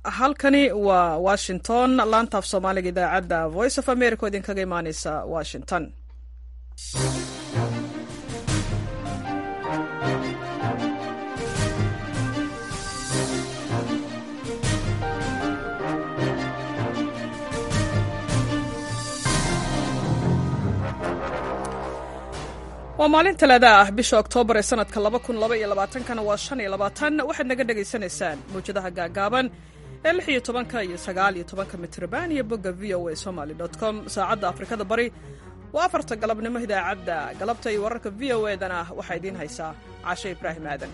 halkani waa washington laantaaf soomaaliga idaacadda voice of america oo idinkaga imaaneysa washington waa maalin talaada ah bisha oktoobar ee sanadka kana waa waxaad naga dhegaysanaysaan mawjadaha gaagaaban ee iyo tobanka iyo sagaaliyo tobanka mitrban iyo bogga v o a somaly com saacadda afrikada bari waa afarta galabnimo idaacadda galabta iyo wararka v o e dana waxaa idiin haysaa cashe ibraahim aadan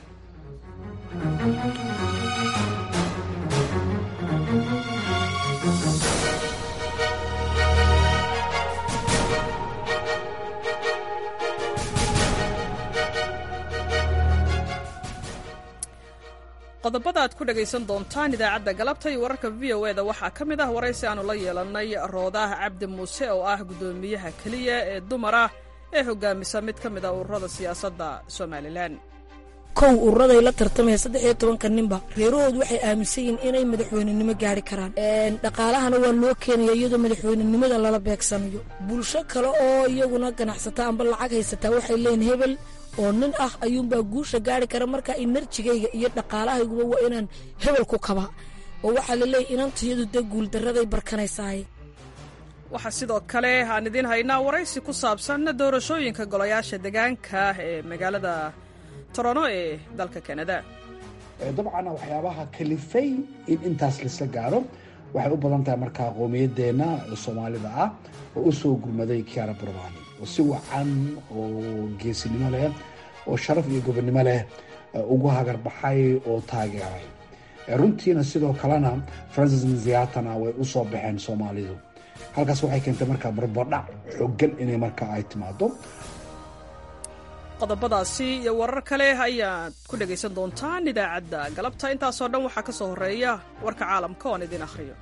qodobada aad ku dhegaysan doontaan idaacadda galabta iyo wararka v o e da waxaa ka mid ah waraysi aanu la yeelannay roodaah cabdi muuse oo ah guddoomiyaha keliya ee dumar ah ee hogaamisa mid ka mid ah ururada siyaasadda somalilan kow ururaday la tartamaya saddex iyo tobanka ninba reerahoodu waxay aaminsan yihiin inay madaxweynenimo gaari karaan dhaqaalahana waa loo keenaya iyadoo madaxweynenimada lala beegsanayo bulsho kale oo iyaguna ganacsataa amba lacag haysataa waxay leeyihin hebel oo nin ah ayuunbaa guusha gaari kara marka inerjigayga iyo dhaqaalahayguba waa inaan hebel ku kaba oo waxaa laleeyahy inantayadu dee guuldaraday barkanaysaay waxaa sidoo kale aan idiin haynaa waraysi ku saabsan doorashooyinka golayaasha degaanka ee magaalada torono ee dalka kanada dabcan waxyaabaha kalifay in intaas laisla gaaro waxay u badan tahay markaa qowmiyadeenna soomaalida ah oo u soo gurmaday kiara burbani oo si wacan oo geesinimo leh oo sharaf iyo gobonnimo leh ugu hagarbaxay oo taageeray runtiina sidoo kalena francis nziatana way u soo baxeen soomaalidu halkaas waxay keentay markaa barbadhac xooggan inay markaa ay timaado qodobadaasi iyo warar kale ayaad ku dhegaysan doontaan idaacadda galabta intaasoo dhan waxaa ka soo horreeya warka caalamka oon idin akhriyo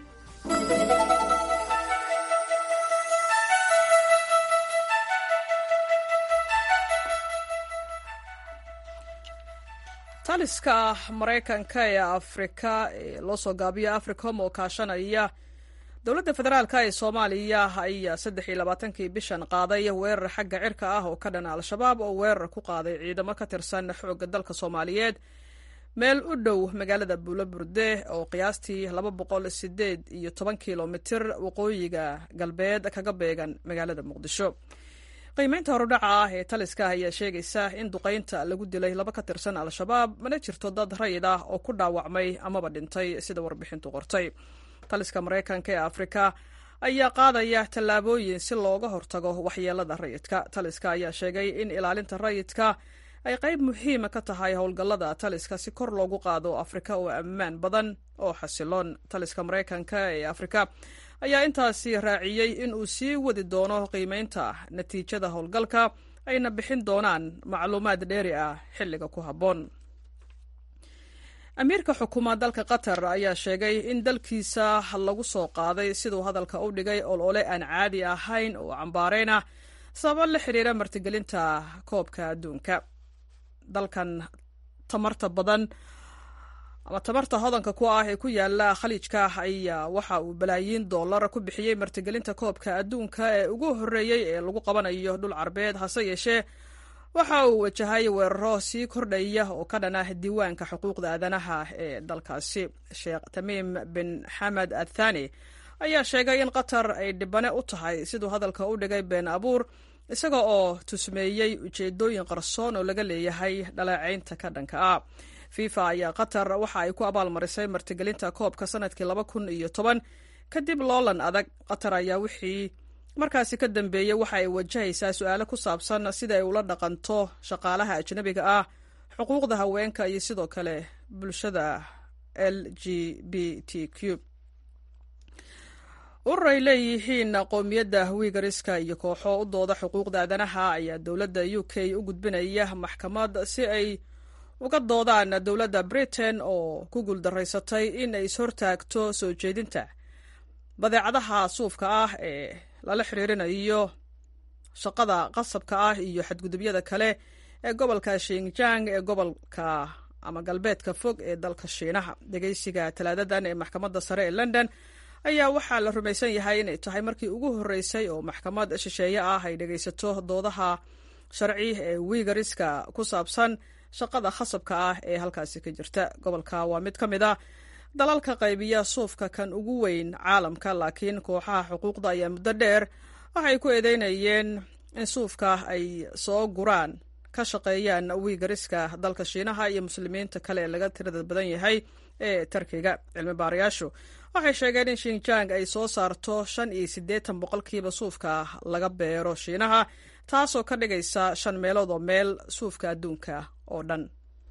taliska maraykanka ee afrika ee loo soo gaabiyo africom oo kaashanaya dowladda federaalk ee soomaaliya ayaa saddex iyo labaatankii bishan qaaday weerar xagga cirka ah oo ka dhana al-shabaab oo weerar ku qaaday ciidamo ka tirsan xoogga dalka soomaaliyeed meel u dhow magaalada buulaburde oo qiyaastii laba boqol sideed iyo toban kilomitir waqooyiga galbeed kaga beegan magaalada muqdisho qiimeynta horudhaca ah ee taliska ayaa sheegaysa in duqaynta lagu dilay laba ka tirsan al-shabaab mana jirto dad rayid ah oo ku dhaawacmay amaba dhintay sida warbixintu qortay taliska maraykanka ee afrika ayaa qaadaya tallaabooyin si looga hortago waxyeelada rayidka taliska ayaa sheegay in ilaalinta rayidka ay qayb muhiima ka tahay howlgallada taliska si kor loogu qaado afrika oo ammaan badan oo xasiloon taliska maraykanka ee afrika ayaa intaasi raaciyey in uu sii wadi doono qiimeynta natiijada howlgalka ayna bixin doonaan macluumaad dheeri ah xilliga ku habboon amiirka xukuuma dalka qatar ayaa sheegay in dalkiisa lagu soo qaaday siduu hadalka u dhigay olole aan caadi ahayn oo cambaareyna sabab la xiriira martigelinta koobka adduunka dalkan tamarta badan ama tamarta hodanka ku ah ee ku yaala khaliijka ayaa waxa uu balaayiin dollar ku bixiyey martigelinta koobka adduunka ee ugu horreeyey ee lagu qabanayo dhul carbeed hase yeeshee waxa uu wajahay weeraro sii kordhaya oo ka dhan ah diiwaanka xuquuqda aadanaha ee dalkaasi sheekh tamiim bin xamed athani ayaa sheegay in qatar ay dhibane u tahay siduu hadalka u dhigay been abuur isaga oo tusmeeyey ujeedooyin qarsoon oo laga leeyahay dhaleecaynta ka dhanka ah fifa ayaa qatar waxa ay ku abaalmarisay martigelinta koobka sanadkii laba kun iyo toban kadib loolan adag qatar ayaa wixii markaasi ka dambeeyey waxa ay wajahaysaa su-aalo ku saabsan sida ay ula dhaqanto shaqaalaha ajnabiga ah xuquuqda haweenka iyo sidoo kale bulshada l g b t q urur ay leeyihiin qowmiyadda wiigariska iyo kooxo u dooda xuquuqda aadanaha ayaa dowladda u k u gudbinaya maxkamad si ay uga doodaan dowladda britain oo ku guuldaraysatay in ay ishortaagto soo jeedinta badeecadaha suufka ah ee lala xiriirinayo shaqada qasabka ah iyo xadgudubyada kale ee gobolka shinjang ee gobolka ama galbeedka fog ee dalka shiinaha dhegeysiga talaadadan ee maxkamadda sare ee london ayaa waxaa la rumaysan yahay inay tahay markii ugu horreysay oo maxkamad shisheeye ah ay dhegaysato doodaha sharci ee wiigariska ku saabsan shaqada khasabka ah ee halkaasi ka jirta gobolka waa mid ka mid a dalalka qaybiya suufka kan ugu weyn caalamka laakiin kooxaha xuquuqda ayaa muddo dheer waxay ku eedeynayeen in suufka ay soo guraan ka shaqeeyaan wiigariska dalka shiinaha iyo muslimiinta kale ee laga tirada badan yahay ee tarkiga cilmi baarayaashu waxay sheegeen in shinjang ay soo saarto shan iyo siddeetan boqolkiiba suufka laga beero shiinaha taasoo ka dhigaysa shan meelood oo meel suufka adduunka oo dhan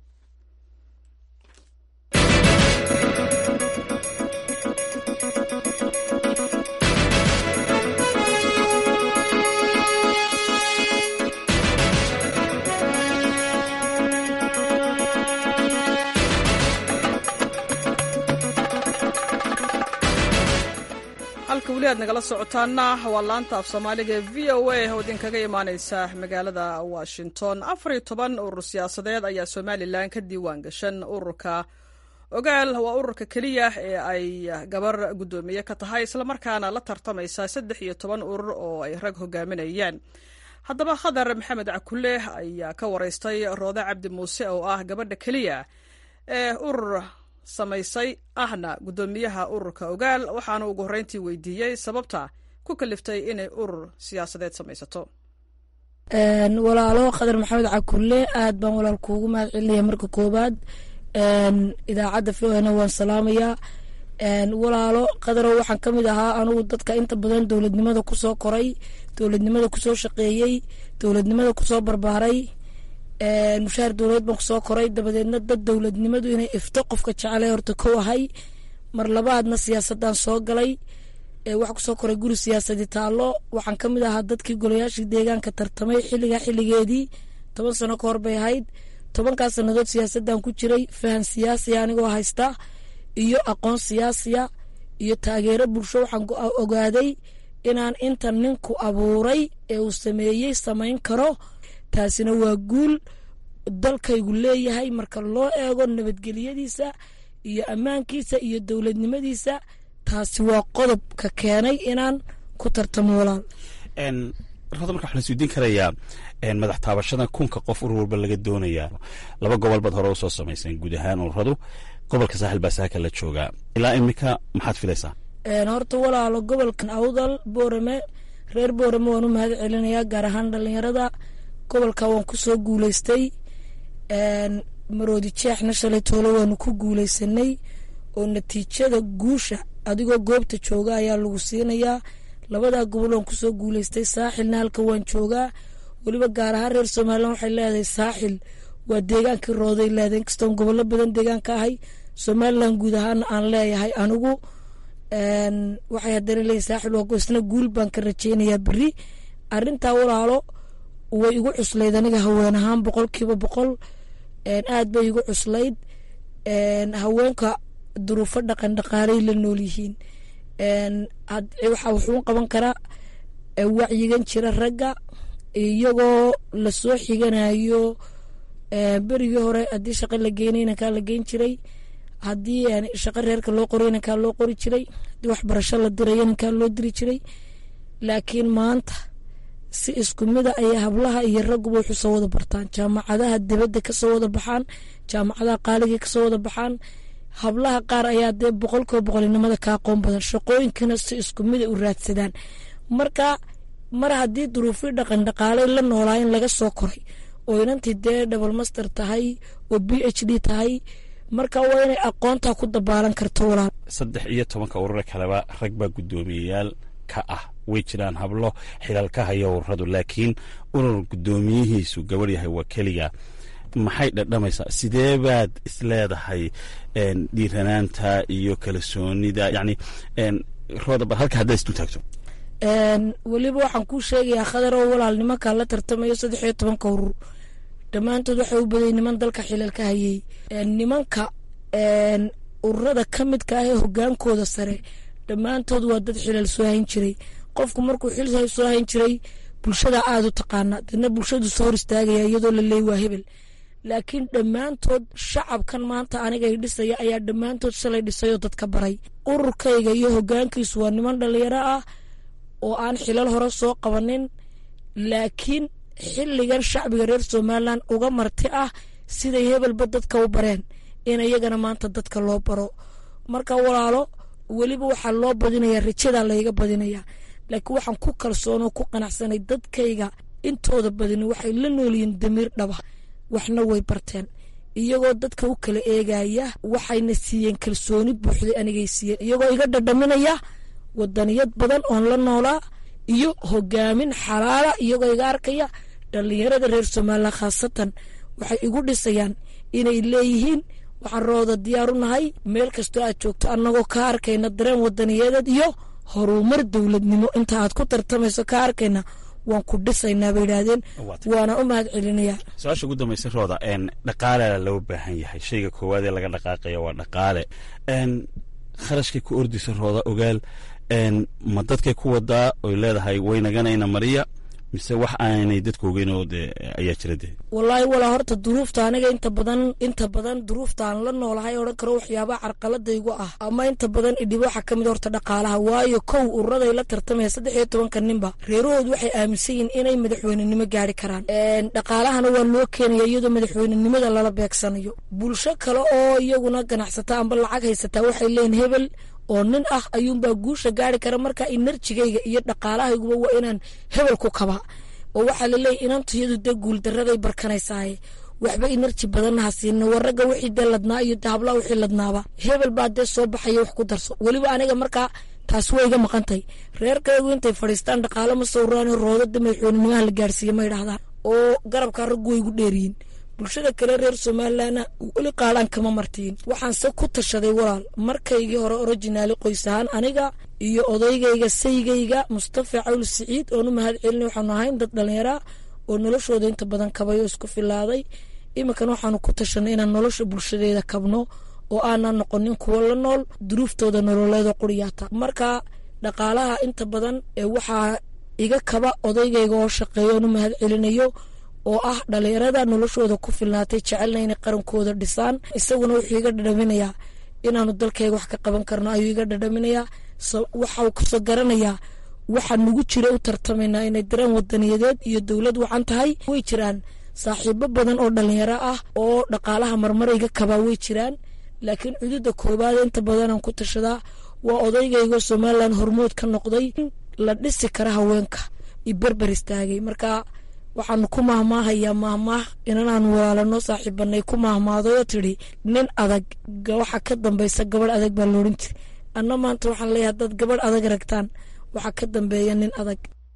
halka weli aad nagala socotaana waa laanta af soomaaliga ee v o a oo idinkaga imaaneysa magaalada washington afar iyo toban urur siyaasadeed ayaa somalilan ka diiwaan gashan ururka ogaal waa ururka keliya ee ay gabar guddoomiye ka tahay islamarkaana la tartamaysa saddex iyo toban urur oo ay rag hogaaminayaan haddaba khadar maxamed cakule ayaa ka wareystay roode cabdi muuse oo ah gabadha keliya ee urur samaysay ahna guddoomiyaha ururka ogaal waxaana ugu horreyntii weydiiyey sababta ku kaliftay inay urur siyaasadeed samaysato walaalo khadar maxamed cakulle aad baan walaal kuugu mahad celinaya marka koobaad idaacadda v o na waan salaamayaa walaalo khadarow waxaan ka mid ahaa anugu dadka inta badan dowladnimada kusoo koray dowladnimada kusoo shaqeeyey dowladnimada kusoo barbaaray mushaar dowladeed baan kusoo koray dabadeedna dad dowladnimadu inay ifto qofka jecele horta kow ahay mar labaadna siyaasadaan soo galay waxaa kusoo koray guri siyaasadi taallo waxaan ka mid ahaa dadkii golayaashii deegaanka tartamay xilligaa xilligeedii toban sano ka hor bay ahayd tobankaas sannadood siyaasaddan ku jiray fahan siyaasiya anigoo haysta iyo aqoon siyaasiya iyo taageero bulsho waxaan ogaaday inaan inta ninku abuuray ee uu sameeyey samayn karo taasina waa guul dalkaygu leeyahay marka loo eego nabadgelyadiisa iyo ammaankiisa iyo dowladnimadiisa taasi waa qodobka keenay inaan ku tartamo walaal rada marka waxaa la isweydiin karayaa madax taabashada kunka qof urur walba laga doonayaa laba gobol baad hore usoo samayseen guud ahaan ururadu gobolka saaxil baa saaka la joogaa ilaa iminka maxaad filaysaa horta walaalo gobolkan awdal boorame reer boorame waan u mahad celinayaa gaar ahaan dhalinyarada gobolka waan kusoo guuleystay maroodi jeexna shalay toole waanu ku guuleysanay oo natiijada guusha adigoo goobta jooga ayaa lagu siinayaa labadaa gobol waan kusoo guuleystay saaxilna halka waan joogaa weliba gaar ahaan reer somalilan waxay leedahay saaxil waa deegaankii rooday leedahay inkastoon gobollo badan deegaanka ahay somalilan guud ahaana aan leeyahay anigu waxay haddana leeyahay saaxil waa isna guul baan ka rajeynayaa beri arintaa walaalo way igu cuslayd aniga haween ahaan boqolkiiba boqol aad bay igu cuslayd haweenka duruufo dhaqan dhaqaalay la nool yihiin waxaa wuxuu qaban karaa wacyigan jira ragga iyagoo lasoo xiganayo berigii hore haddii shaqo la geynay inankaa la geyn jiray haddii shaqo reerka loo qoray inankaa loo qori jiray haddii waxbarasho la diray inankaa loo diri jiray laakiin maanta si isku mida ayay hablaha iyo ragguba wuxuu soo wada bartaan jaamacadaha dibadda kasoo wada baxaan jaamacadaha qaaligii kasoo wada baxaan hablaha qaar ayaa dee boqolkiiba boqolinimada ka aqoon badan shaqooyinkana si isku mida u raadsadaan marka mar haddii duruufii dhaqan dhaqaalay la noolaa in laga soo koray oo inantii dee double master tahay oo b h d tahay marka waa inay aqoontaa ku dabaalan karto walaal saddex iyo tobanka urure kaleba rag baa guddoomiyeyaal ka ah way jiraan hablo xilal ka haya ururadu laakiin urur guddoomiyihiisu gabadh yahay waa keliga maxay dhadhamaysaa sidee baad isleedahay dhiiranaanta iyo kalsoonida yani rooda bal halka haddaad isdu taagto weliba waxaan kuu sheegayaa khadar oo walaal nimankaa la tartamayo saddex iyo tobanka urur dhammaantood waxay u baday niman dalka xilal ka hayay nimanka ururada ka midka ah ee hogaankooda sare dhammaantood waa dad xilal soo hayn jiray qofku markuu xil soo hayn jiray bulshada aada u taqaana dadna bulshadu soo hor istaagaya iyadoo la leey waa hebel laakiin dhammaantood shacabkan maanta anigay dhisaya ayaa dhammaantood shalay dhisayoo dadka baray ururkayga iyo hoggaankiisu waa niman dhallinyaro ah oo aan xilal hore soo qabanin laakiin xilligan shacbiga reer somalilan uga marti ah siday hebelba dadka u bareen in iyagana maanta dadka loo baro marka walaalo weliba waxaa loo badinayaa rajadaa layga badinayaa laakiin waxaan ku kalsoonoo ku qanacsanay dadkayga intooda badini waxay la noolyihiin damiir dhaba waxna way barteen iyagoo dadka u kala eegaya waxayna siiyeen kalsooni buuxday anigay siiyeen iyagoo iga dhadhaminaya wadaniyad badan oon la noolaa iyo hogaamin xalaala iyagoo iga arkaya dhallinyarada reer somalilan khaasatan waxay igu dhisayaan inay leeyihiin waxaan rooda diyaar u nahay meel kastoo aad joogto annagoo ka arkayna dareen wadaniyadeed iyo horumar dowladnimo inta aad ku tartamayso ka arkayna waan ku dhisaynaa bay yidhaahdeen waana u mahad celinayaa su-aasha ugu dambaysa rooda dhaqaale loo baahan yahay shayga koowaad ee laga dhaqaaqaya waa dhaqaale kharashkay ku ordisa rooda ogaal ma dadkay ku wadaa oy leedahay waynaganayna mariya mise wax aanay dadka ogeynoo de ayaa jira de wallaahi walaa horta duruufta aniga inta badan inta badan duruufta aan la noolahay odhan karo waxyaabaha carqaladaygu ah ama inta badan idhibo waxaa ka mid horta dhaqaalaha waayo kow ururaday la tartamaya saddex iyo tobanka ninba reerahoodu waxay aaminsan yihiin inay madaxweynenimo gaari karaan dhaqaalahana waa loo keenaya iyadoo madaxweynenimada lala beegsanayo bulsho kale oo iyaguna ganacsata amba lacag haysataa waxay leeyihin hebel oo nin ah ayuunbaa guusha gaari kara marka inerjigayga iyo dhaqaalahayguba waa inaan hebel ku kaba oo waxaa laleeyahy inantuyadu dee guuldaraday barkanaysaaye waxba inerji badanna ha siina war ragga wixii dee ladnaa iyo dee hablaha wixii ladnaaba hebel baa dee soo baxaya wax ku darso weliba aniga markaa taas way iga maqantay reerkaygu intay fadhiistaan dhaqaalo ma sawiraano roodada madaxweynenimaha la gaarsiiye ma ydhahdaan oo garabkaa raggu way igu dheeriyiin bulshada kale reer somalilanna weli qaadhaan kama martiin waxaanse ku tashaday walaal markaygii hore originaali qoys ahaan aniga iyo odaygayga saygayga mustafa cawl siciid oon u mahad celina waxaanu ahayn dad dhallinyaraa oo noloshooda inta badan kabay oo isku filaaday iminkana waxaanu ku tashanay inaan nolosha bulshadeeda kabno oo aanan noqonin kuwo la nool duruuftooda nololeeda quriyaata marka dhaqaalaha inta badan ee waxaa iga kaba odaygayga oo shaqeeya oon u mahad celinayo oo ah dhalinyarada noloshooda ku filnaatay jecelna inay qarankooda dhisaan isaguna wuxuu iga dhadhaminayaa inaanu dalkayga wax ka qaban karno ayuu iga dhadhaminayaa waxau kasoo garanayaa waxaa nugu jira u tartamaynaa inay dareen wadaniyadeed iyo dowlad wacan tahay way jiraan saaxiibo badan oo dhalinyaro ah oo dhaqaalaha marmarayga kabaa way jiraan laakiin cududa koobaad inta badanaan ku tashadaa waa odaygaygo somalilan hormood ka noqday la dhisi kara haweenka i berber istaagay marka waxaanu ku mahmaahayaa mahmaah inanaanu walaalano saaxiibanay ku mahmaadayoo tidhi nin adag waxa ka dambaysa gabadh adag baa loodhan jira anna maanta waxaan leeyahay haddaad gabadh adag ragtaan waxaa ka dambeeya nin adag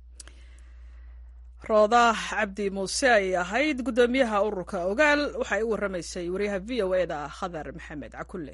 rooda cabdi muuse ay ahayd guddoomiyaha ururka ogaal waxay u warramaysay wariyaha v o e da khadar maxamed cakulle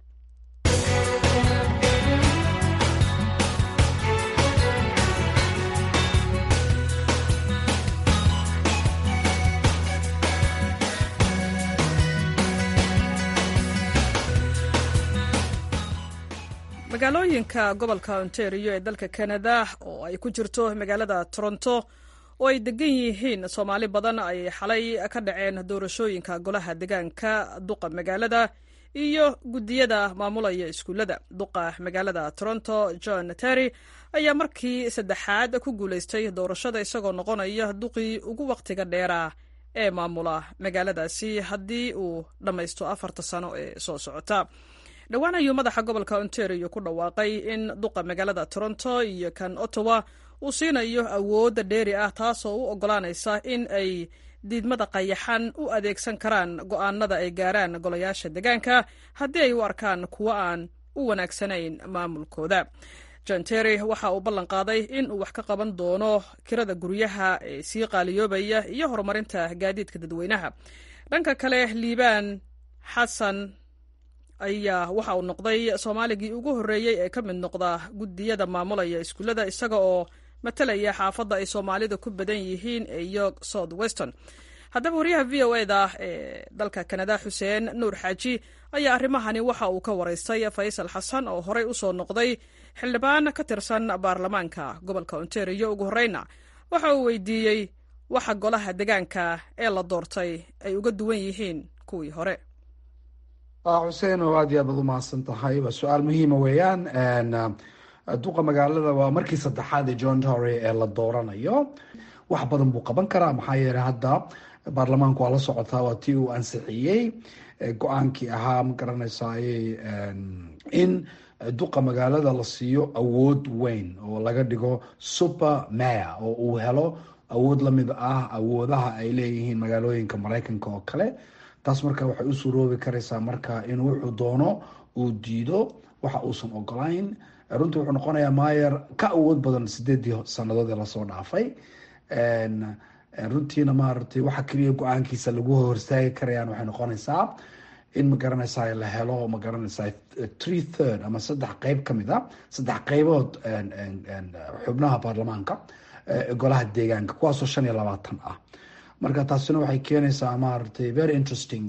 magaalooyinka gobolka ontario ee dalka canada oo ay ku jirto magaalada toronto oo ay degan yihiin soomaali badan ayay xalay ka dhaceen doorashooyinka golaha degaanka duqa magaalada iyo guddiyada maamulaya iskuullada duqa magaalada toronto john terry ayaa markii saddexaad ku guulaystay doorashada isagoo noqonaya duqii ugu wakhtiga dheeraa ee maamula magaaladaasi haddii uu dhammaysto afarta sano ee soo socota dhowaan ayuu madaxa gobolka ontario ku dhawaaqay in duqa magaalada toronto iyo kan ottawa uu siinayo awoodda dheeri ah taasoo u oggolaanaysa in ay diidmada qayaxan u adeegsan karaan go'aanada ay gaaraan golayaasha degaanka haddii ay u arkaan kuwo aan u wanaagsanayn maamulkooda john terry waxa uu ballan qaaday in uu wax ka qaban doono kirada guryaha ee sii qaaliyoobaya iyo horumarinta gaadiidka dadweynaha dhanka kale liibaan xasan ayaa waxa uu noqday soomaaligii ugu horreeyey ee ka mid noqda guddiyada maamulaya iskuullada isaga oo matalaya xaafadda ay soomaalida ku badan yihiin ee york south weston haddaba wariyaha v o eda ee dalka kanada xuseen nuur xaaji ayaa arrimahani waxa uu ka waraystay faysal xasan oo horey u soo noqday xildhibaan ka tirsan baarlamaanka gobolka ontario ugu horreyna waxa uu weydiiyey waxa golaha degaanka ee la doortay ay uga duwan yihiin kuwii hore xuseen oo aad iyo aad baad umahadsan tahay waa su-aal muhiima weeyaan duqa magaalada waa markii saddexaad ee john tory ee la dooranayo wax badan buu qaban karaa maxaa yeeley hadda baarlamaanku waa la socotaa waa tii uu ansixiyey go-aankii ahaa ma garanaysaay in duqa magaalada la siiyo awood weyn oo laga dhigo super mayor oo uu helo awood lamid ah awoodaha ay leeyihiin magaalooyinka mareykanka oo kale taas marka waxay u suroobi karaysaa marka in wuxuu doono uu diido waxa uusan ogolayn runtii wuxuu noqonayaa maayer ka awood badan sideedii sanadood ee lasoo dhaafay runtiina maaragtay waxa keliya go-aankiisa lagu horstaagi karayaan waxay noqonaysaa in magaranaysaa la helo magaranaysaa three third ama saddex qeyb kamid a saddex qeybood xubnaha baarlamaanka golaha deegaanka kuwaasoo shan iyo labaatan ah marka taasina waxay keenaysaa maaragtay very interesting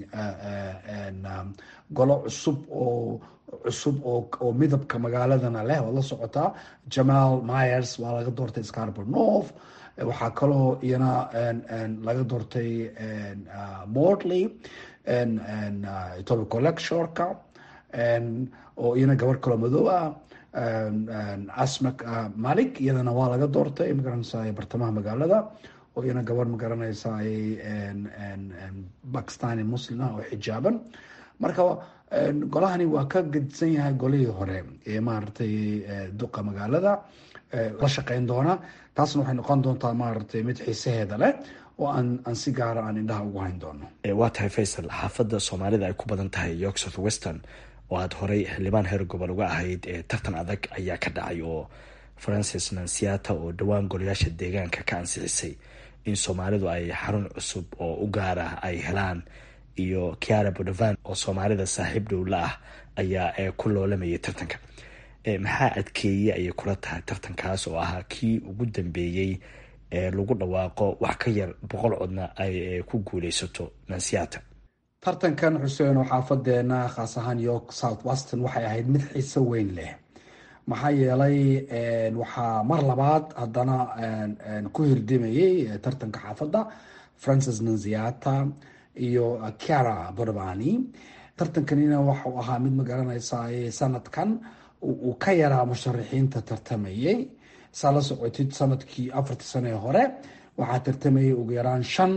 golo cusub oo cusub oo midabka magaaladana leh waad la socotaa jamal myers waa laga doortay scarbor north waxaa kaloo iyana laga doortay mortley tobico lectureka oo iyana gabar kaloo madow ah asmak malik iyadana waa laga doortay magaranaysa bartamaha magaalada oo iyana gabar magaranaysa bakistani muslim ah oo xijaaban marka golahani waa ka gedisan yahay golihii hore ee maaragtay duqa magaalada la shaqeyn doona taasna waxay noqon doontaa maaragtay mid xiisaheeda leh oo aan aan si gaara aan indhaha ugu hayn doono waa tahay faysal xaafadda soomaalida ay ku badan tahay york south western oo aada horey xildhibaan heer gobol uga ahayd tartan adag ayaa ka dhacay oo francis nansiata oo dhowaan golayaasha deegaanka ka ansixisay in soomaalidu ay xarun cusub oo u gaar ah ay helaan iyo kiara bodovan oo soomaalida saaxiib dhowla ah ayaa ku loolamayay tartanka maxaa adkeeye ayay kula tahay tartankaas oo ahaa kii ugu dambeeyey ee lagu dhawaaqo wax ka yar boqol codna ay ku guuleysato nansiata tartankan xuseen oo xaafadeena khaas ahaan york south weston waxay ahayd mid xiiso weyn leh maxaa yeelay waxaa mar labaad haddana ku hirdimayey tartanka xaafadda francis nanziata iyo cara borbani tartankanina waxau ahaa mid magaranaysa sanadkan uu ka yaraa musharaxiinta tartamayey saa la socotid sanadkii afartii sane hore waxaa tartamayay ugu yaraan shan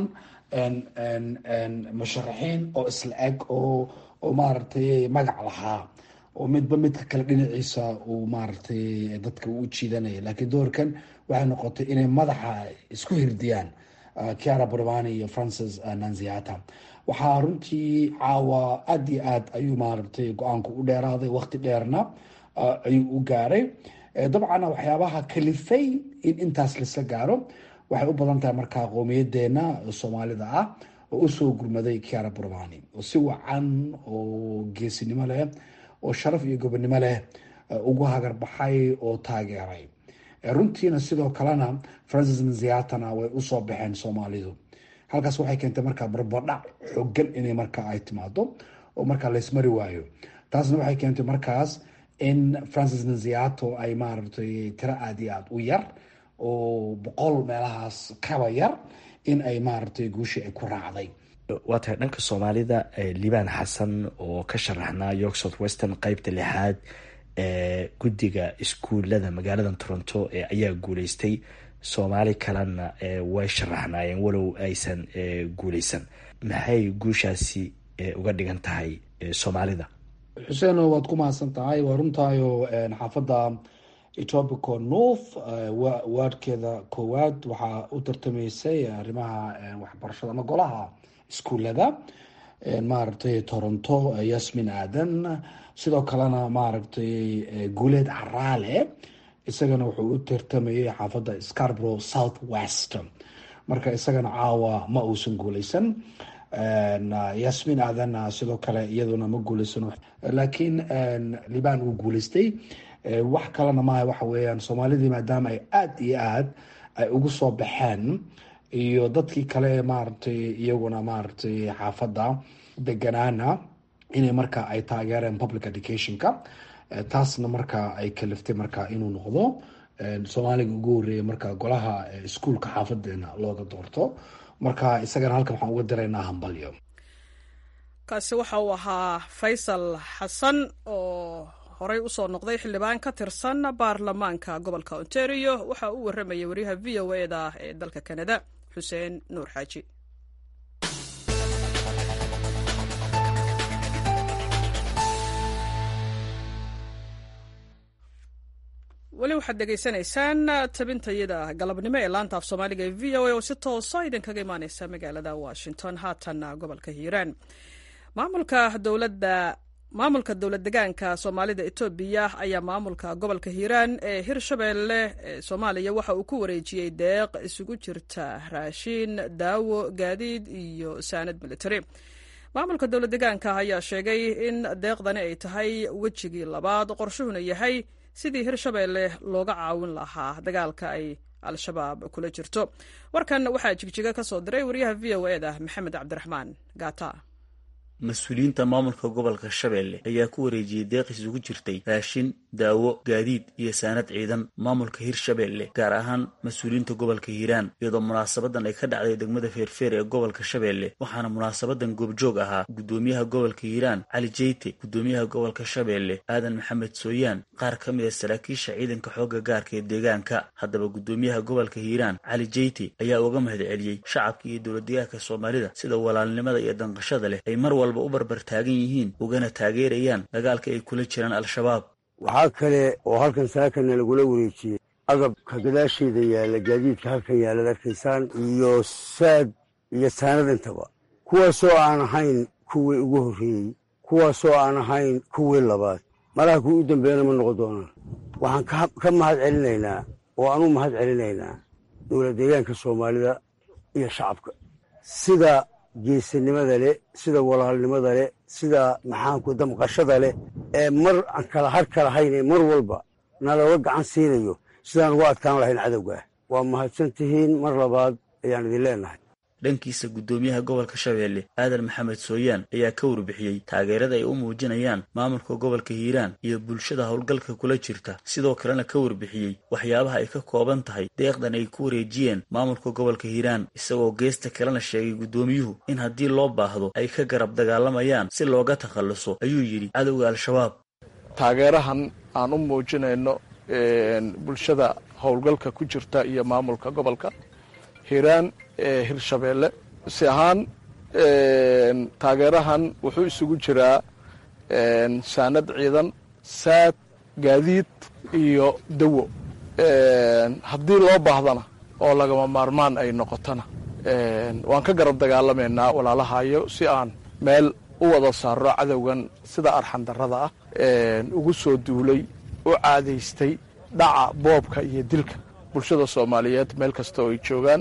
musharaxiin oo isla eg oo oo maaragtay magac lahaa oo midba midka kale dhinaciisa uu maaragtay dadka u jiidanaya laakiin doorkan waxay noqotay inay madaxa isku hirdiyaan kiara borbani iyo francis nanziata waxaa runtii caawa aada iyo aad ayuu maaragtay go-aanku u dheeraaday waqti dheerna ayuu u gaaray dabcan waxyaabaha kalifay in intaas laisla gaaro waxay u badan tahay markaa qowmiyadeena soomaalida ah oo usoo gurmaday kiara borbani oo si wacan oo geesinimo leh oo sharaf iyo gobonimo leh ugu hagarbaxay oo taageeray runtiina sidoo kalena francis nanziatana way usoo baxeen soomaalidu halkaas waxay keentay markaa barbadhac xogan inay markaa ay timaado oo markaa laysmari waayo taasna waxay keentay markaas in francis nanziato ay maaragtay tiro aada iyo aada u yar oo boqol meelahaas kaba yar in ay maaragtay guushii ay ku raacday waa tahay dhanka soomaalida liibaan xasan oo ka sharaxnaa york south western qeybta lixaad ee guddiga iskuullada magaalada toronto ayaa guuleystay soomaali kalena way sharaxnaayeen walow aysan guuleysan maxay guushaasi uga dhigan tahay soomaalida xuseen waad ku mahadsan tahay waa runtaayo xaafadda etobico north waadhkeeda koowaad waxaa u tartamaysay arrimaha waxbarashada ama golaha iskuullada maaragtay toronto yasmin aadan sidoo kalena maaragtay guuleed caraale isagana wuxuu u tartamayay xaafadda scarborough south west marka isagana caawa ma uusan guuleysan yasmin aadan sidoo kale iyaduna ma guuleysan laakiin liban uu guuleystay wax kalena maaha waxa weeyaan soomaalidii maadaama ay aada iyo aad ay ugu soo baxeen iyo dadkii kale maaragtay iyaguna maaragtay xaafadda deganaana inay marka ay taageereen public educationka taasna marka ay kaliftay marka inuu noqdo soomaaliga ugu horreeyay marka golaha iskuulka xaafadeena looga doorto marka isagana halkan waxaan uga diraynaa hambalyo kaasi waxa uu ahaa faysal xasan oo horey usoo noqday xildhibaan ka tirsan baarlamaanka gobolka ontario waxa uu warramayay wariyaha v o e da ee dalka kanada xuseen nuur xaaji weli waxaad dhegaysanaysaan tabintayada galabnimo ee laanta af soomaaliga ee v o a oo si toosa idinkaga imaaneysa magaalada washington haatanna gobolka hiiraan maamulka dowladda maamulka dowlad degaanka soomaalida etoobiya ayaa maamulka gobolka hiiraan ee hirshabeelle ee soomaaliya waxa uu ku wareejiyey deeq isugu jirta raashiin daawo gaadiid iyo saanad military maamulka dowlad degaanka ayaa sheegay in deeqdani ay tahay wejigii labaad qorshuhuna yahay sidii hirshabeelle looga caawin lahaa dagaalka ay al-shabaab kula jirto warkan waxaa jigjiga ka soo diray wariyaha v o e da maxamed cabdiraxmaan gaata mas-uuliyiinta maamulka gobolka shabeelle ayaa ku wareejiyey deeq isugu jirtay raashin daawo gaadiid iyo saanad ciidan maamulka hirshabeelle gaar ahaan mas-uuliyiinta gobolka hiiraan iyadoo munaasabadan ay ka dhacday degmada feerfeer ee gobolka shabeelle waxaana munaasabadan goobjoog ahaa guddoomiyaha gobolka hiiraan cali jeyte guddoomiyaha gobolka shabeelle aadan maxamed sooyaan qaar ka mid a saraakiisha ciidanka xoogga gaarka ee deegaanka haddaba guddoomiyaha gobolka hiiraan cali jeyte ayaa uga mahad celiyey shacabka iyo dowladdegaanka soomaalida sida walaalnimada iyo danqashada leh ay mar walba u barbar taagan yihiin ugana taageerayaan dagaalka ay kula jiraan al-shabaab waxaa kale oo halkan saakana lagula wareejiyey agabka gadaasheeda yaalla gaadiidka halkan yaallad arkaysaan iyo saad iyo saanadintaba kuwaasoo aan ahayn kuwii ugu horreeyey kuwaasoo aan ahayn kuwii labaad malaha kuwii u dambeeyana ma noqon doonaan waxaan ka mahad celinaynaa oo aan u mahad celinaynaa dowlad deegaanka soomaalida iyo shacabka sida geesinimada leh sida walaalnimada leh sida maxaanku damqashada leh ee mar aan kala har ka lahayn ee mar walba nalooga gacan siinayo sidaan uga adkaan lahayn cadowgaah waa mahadsan tihiin mar labaad ayaan idin leenahay dhankiisa guddoomiyaha gobolka shabeelle aadan maxamed sooyaan ayaa ka warbixiyey taageerada ay u muujinayaan maamulka gobolka hiiraan iyo bulshada howlgalka kula jirta sidoo kalena ka warbixiyey waxyaabaha ay ka kooban tahay deeqdan ay ku wareejiyeen maamulka gobolka hiiraan isagoo geesta kalena sheegay guddoomiyuhu in haddii loo baahdo ay ka garab dagaalamayaan si looga takhalluso ayuu yidhi cadowga al-shabaab taageerahan aan u muujinayno bulshada howlgalka ku jirta iyo maamulka gobolka hiiraan ee hirshabeelle si ahaan taageerahan wuxuu isugu jiraa saanad ciidan saad gaadiid iyo dawo haddii loo baahdana oo lagama maarmaan ay noqotona waan ka garab dagaalamaynaa walaalahayo si aan meel u wada saarro cadowgan sida arxan darrada ah ugu soo duulay u caadaystay dhaca boobka iyo dilka bulshada soomaaliyeed meel kasta oo ay joogaan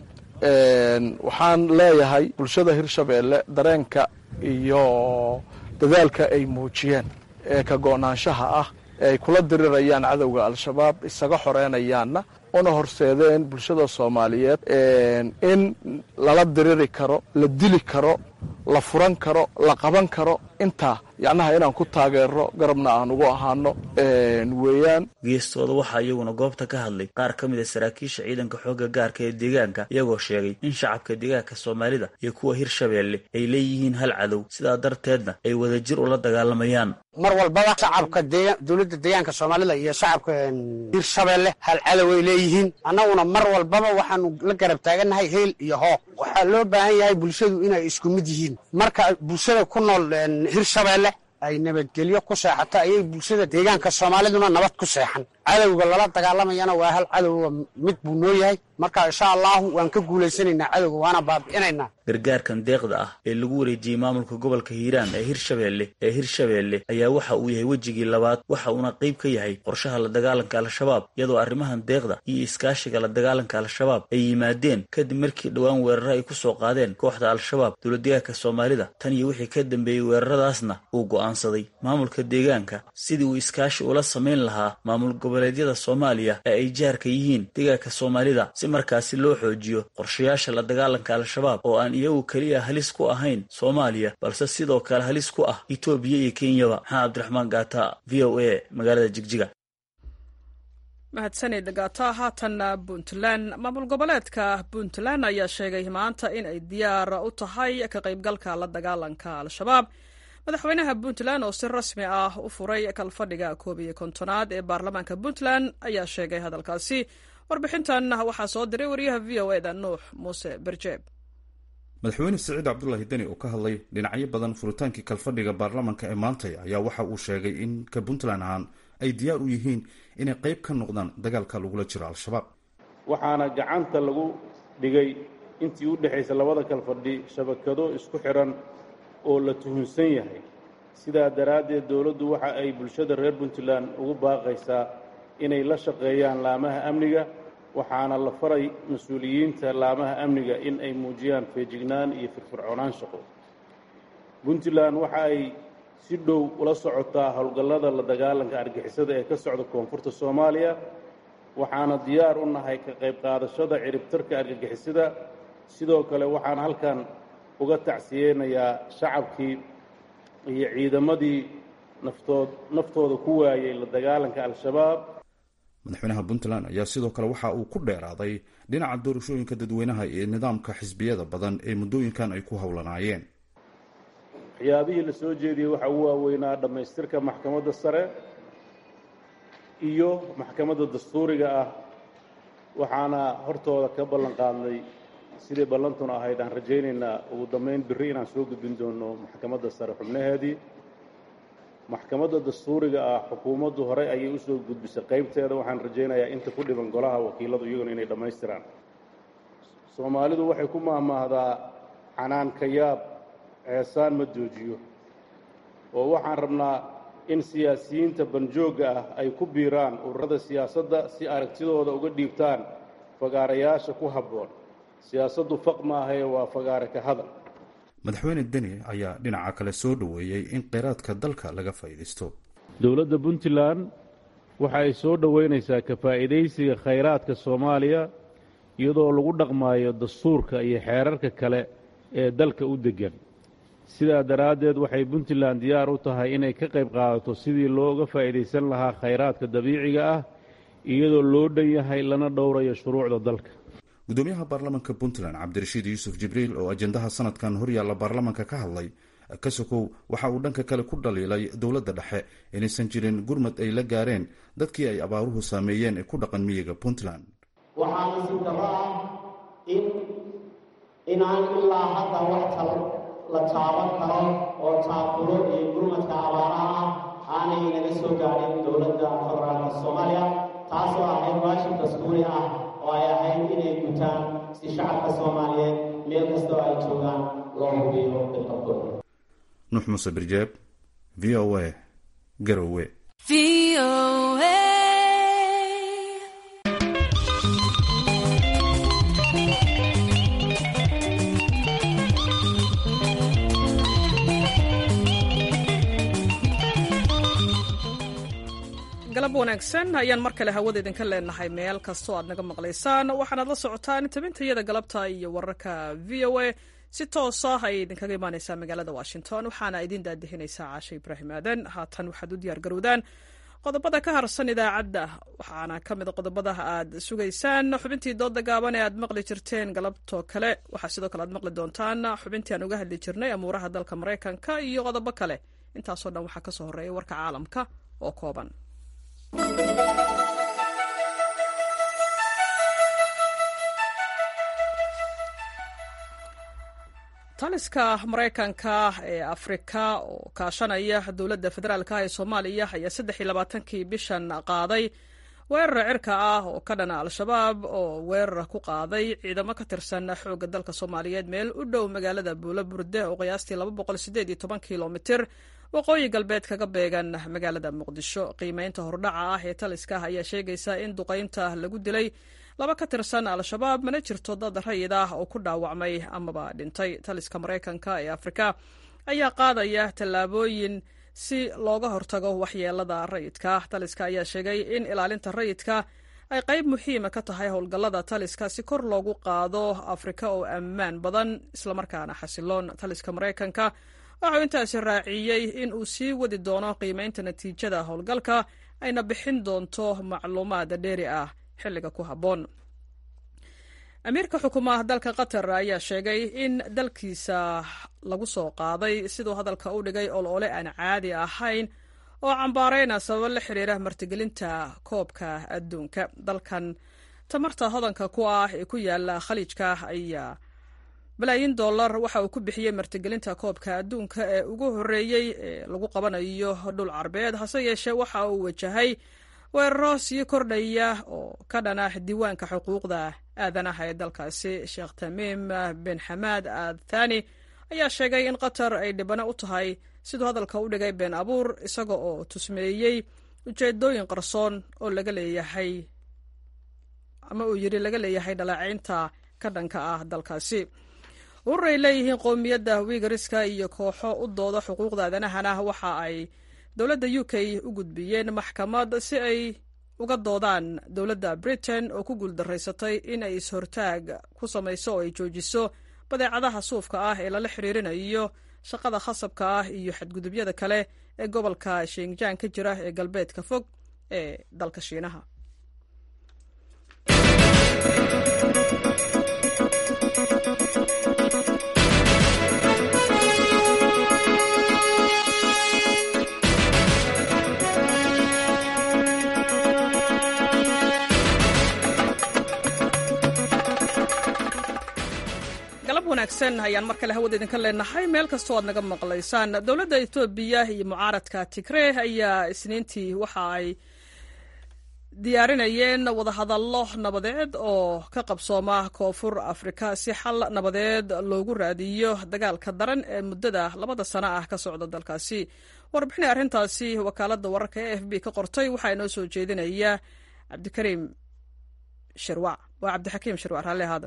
waxaan leeyahay bulshada hirshabeelle dareenka iyo dadaalka ay muujiyeen ee ka go'naanshaha ah ee ay kula dirirayaan cadowga al-shabaab isaga xoreynayaanna una horseedeen bulshada soomaaliyeed in lala diriri karo la dili karo la furan karo la qaban karo intaa yacnaha inaan ku taageero garabna aan ugu ahaano weeyaan geestooda waxaa iyaguna goobta ka hadlay qaar ka mid a saraakiisha ciidanka xoogga gaarka ee deegaanka iyagoo sheegay in shacabka deegaanka soomaalida iyo kuwa hirshabeelle ay leeyihiin hal cadow sidaa darteedna ay wadajir ula dagaalamayaan mar walbaba shacabka dowladda deegaanka soomaalida iyo shacabka hirshabeelle hal cadow ay leeyihiin annaguna mar walbaba waxaanu la garab taagannahay heel iyo hooq waxaa loo baahan yahay bulshadu inay isku mid yihiin marka bulshada ku nool hirshabeelle ay nabadgelyo ku seexato ayay bulshada deegaanka soomaaliduna nabad ku seexan cadowga lala dagaalamayana waa hal cadowga mid buu noo yahay marka insha allahu waan ka guulaysanaynaa cadowga waana baabi'inaynaa gargaarkan deeqda ah ee lagu wareejiyey maamulka gobolka hiiraan ee hirshabeelle ee hirshabeelle ayaa waxa uu yahay wejigii labaad waxa uuna qayb ka yahay qorshaha la dagaalanka al-shabaab iyadoo arrimahan deeqda iyo iskaashiga la dagaalanka al-shabaab ay yimaadeen kadib markii dhowaan weeraro ay ku soo qaadeen kooxda al-shabaab dowladdegaanka soomaalida tan iyo wixii ka dambeeyey weeraradaasna uu go'aansaday maamulka deegaanka sidii uu iskaashi ula samayn lahaa maamul goboleedyada soomaaliya ee ay jaarka yihiin deegaanka soomaalida si markaasi loo xoojiyo qorshayaasha la dagaalanka al-shabaab oo aan iyagu keliya halis ku ahayn soomaaliya balse sidoo kale halis ku ah etoobiya iyo kenyaba maxamed cabdiraxmaan gaata v o a magaalada jigjiga mahadsanid gaata haatanna puntland maamul goboleedka puntland ayaa sheegay maanta in ay diyaar u tahay ka qaybgalka la dagaalanka al-shabaab madaxweynaha puntland oo si rasmi ah u furay kalfadhiga koob iyo kontonaad ee baarlamaanka puntland ayaa sheegay hadalkaasi warbixintan waxaa soo diray wariyaha v o eda nuux muuse berjeeb madaxweyne siciid cabdulaahi deni oo ka hadlay dhinacyo badan furitaankii kalfadhiga baarlamaanka ee maantay ayaa waxa uu sheegay in ka puntland ahaan ay diyaar u yihiin inay qayb ka noqdaan dagaalka lagula jiro al-shabaab waxaana gacanta lagu dhigay intii u dhexaysa labada kalfadhi shabakado isku xidhan oo la tuhunsan yahay sidaa daraaddeed dowladdu waxa ay bulshada reer puntland ugu baaqaysaa inay la shaqeeyaan laamaha amniga waxaana la faray mas-uuliyiinta laamaha amniga in ay muujiyaan feejignaan iyo firfircoonaan shaqo puntland waxa ay si dhow ula socotaa howlgallada la dagaalanka argixisada ee ka socda koonfurta soomaaliya waxaana diyaar u nahay ka qayb qaadashada ciribtarka argagixisada sidoo kale waxaan halkan uga tacsiyeynayaa shacabkii iyo ciidamadii naftood naftooda ku waayey la dagaalanka al-shabaab madaxweynaha puntland ayaa sidoo kale waxa uu ku dheeraaday dhinaca doorashooyinka dadweynaha iyo nidaamka xisbiyada badan ee muddooyinkan ay ku howlanaayeen waxyaabihii la soo jeediyey waxaa ugu waaweynaa dhammaystirka maxkamadda sare iyo maxkamadda dastuuriga ah waxaana hortooda ka ballan qaadnay sidii ballantuna ahayd aan rajaynaynaa ugu dambayn birri inaan soo gudbin doono maxkamadda sare xubnaheedii maxkamadda dastuuriga ah xukuumaddu horey ayay u soo gudbisay qaybteeda waxaan rajaynayaa inta ku dhiban golaha wakiiladu iyaguna inay dhammaystiraan soomaalidu waxay ku maahmaahdaa canaanka yaab ceesaan ma joojiyo oo waxaan rabnaa in siyaasiyiinta banjoogga ah ay ku biiraan ururada siyaasadda si aragtidooda uga dhiibtaan fagaarayaasha ku habboon siyaasaddu faq maahae waa fagaare ka hadal madaxweyne deni ayaa dhinaca kale soo dhoweeyey in kheyraadka dalka laga faa'iidaysto dowladda puntland waxa ay soo dhoweynaysaa ka faa'iidaysiga khayraadka soomaaliya iyadoo lagu dhaqmaayo dastuurka iyo xeerarka kale ee dalka u deggan sidaa daraaddeed waxay puntland diyaar u tahay inay ka qayb qaadato sidii looga faa'iidaysan lahaa khayraadka dabiiciga ah iyadoo loo dhan yahay lana dhowrayo shuruucda dalka gudoomiyaha baarlamaanka puntland cabdirashiid yuusuf jibriil oo ajendaha sanadkan horyaalla baarlamaanka ka hadlay kasokow waxa uu dhanka kale ku dhaliilay dowladda dhexe inaysan jirin gurmad ay la gaareen dadkii ay abaaruhu saameeyeen ee ku dhaqan miyiga puntland waxaa nasiib darro ah in inaan ilaa hadda wax kale la taaban karo oo taakulo iyo gurmadka abaaraha ah aanay naga soo gaadhin dowladda federaalka soomaaliya taasoo ahayd waajib dastuuri ah oo ay ahayd inay gutaan si shacabka soomaaliyeed meel kastoo ay joogaan loo hubiyo bilqabkooda nuux muuse birjeeb v o a garowe galab wanaagsan ayaan mar kale hawada idinka leenahay meel kastoo aad naga maqlaysaan waxaanaad la socotaan tabintayada galabta iyo wararka v o a si toosa ayay idinkaga imaaneysaa magaalada washington waxaana idin daadihinaysaa caashe ibraahim aadan haatan waxaad u diyaar garowdaan qodobada ka harsan idaacadda waxaana ka mid qodobada aad sugaysaan xubintii dooda gaaban ee aad maqli jirteen galabtoo kale waxaa sidoo kale aad maqli doontaan xubintii aan uga hadli jirnay amuuraha dalka maraykanka iyo qodobo kale intaasoo dhan waxaa kasoo horeeya warka caalamka oo kooban taliska maraykanka ee afrika oo kaashanaya dowladda federaalka ee soomaaliya ayaa saddex iyo labaatankii bishan qaaday weerar cirka ah oo ka dhana al-shabaab oo weerar ku qaaday ciidamo ka tirsan xoogga dalka soomaaliyeed meel u dhow magaalada buulo burde oo qiyaastii laba boqol sideed iyo toban kilomitir waqooyi galbeed kaga beegan magaalada muqdisho qiimeynta hordhaca ah ee taliska ayaa sheegaysa in duqaynta lagu dilay laba ka tirsan al-shabaab mana jirto dad rayid ah oo ku dhaawacmay amaba dhintay taliska maraykanka ee afrika ayaa qaadaya tallaabooyin si looga hortago waxyeelada rayidka taliska ayaa sheegay in ilaalinta rayidka ay qayb muhiima ka tahay howlgallada taliska si kor loogu qaado afrika oo ammaan badan islamarkaana xasiloon taliska maraykanka waxau intaasi raaciyey in uu sii wadi doono qiimeynta natiijada howlgalka ayna bixin doonto macluumaad dheeri ah xilliga ku habboon amiirka xukuumaha dalka qatar ayaa sheegay in dalkiisa lagu soo qaaday siduu hadalka u dhigay olole aan caadi ahayn oo cambaareyna sababo la xiriira martigelinta koobka adduunka dalkan tamarta hodanka ku ah ee ku yaala khaliijka ayaa balaayin dollar waxa uu ku bixiyey martigelinta koobka adduunka ee ugu horreeyey ee lagu qabanayo dhul carbeed hase yeeshee waxa uu wajahay weeraro sii kordhaya oo ka dhana diiwaanka xuquuqda aadanaha ee dalkaasi sheekh tamiim bin xamaad aad thani ayaa sheegay in qatar ay dhibano u tahay siduu hadalka u dhigay been abuur isaga oo tusmeeyey ujeedooyin qarsoon oo laga leeyahay ama uu yidhi laga leeyahay dhaleecaynta ka dhanka ah dalkaasi urur ay leeyihiin qowmiyadda wiigariska iyo kooxo u dooda xuquuqda aadanahana waxa ay dowladda u k u gudbiyeen maxkamad si ay uga doodaan dowladda britain oo ku guuldaraysatay in ay is-hortaag ku samayso oo ay joojiso badeecadaha suufka ah ee lala xiriirinayo shaqada khasabka ah iyo xadgudubyada kale ee gobolka shinjaan ka jira ee galbeedka fog ee dalka shiinaha galab wanaagsan ayaan mar kale hawada idinka leenahay meel kastoo aad naga maqlaysaan dowladda etoobiya iyo mucaaradka tigree ayaa isniintii waxa ay diyaarinayeen wadahadallo nabadeed oo ka qabsooma koonfur afrika si xal nabadeed loogu raadiyo dagaalka daran ee muddada labada sano ah ka socda dalkaasi warbixinay arrintaasi wakaaladda wararka e f b ka qortay waxaa inoo soo jeedinaya cabdikariim shirwac waa cabdixakiim shirwac raalli ahaada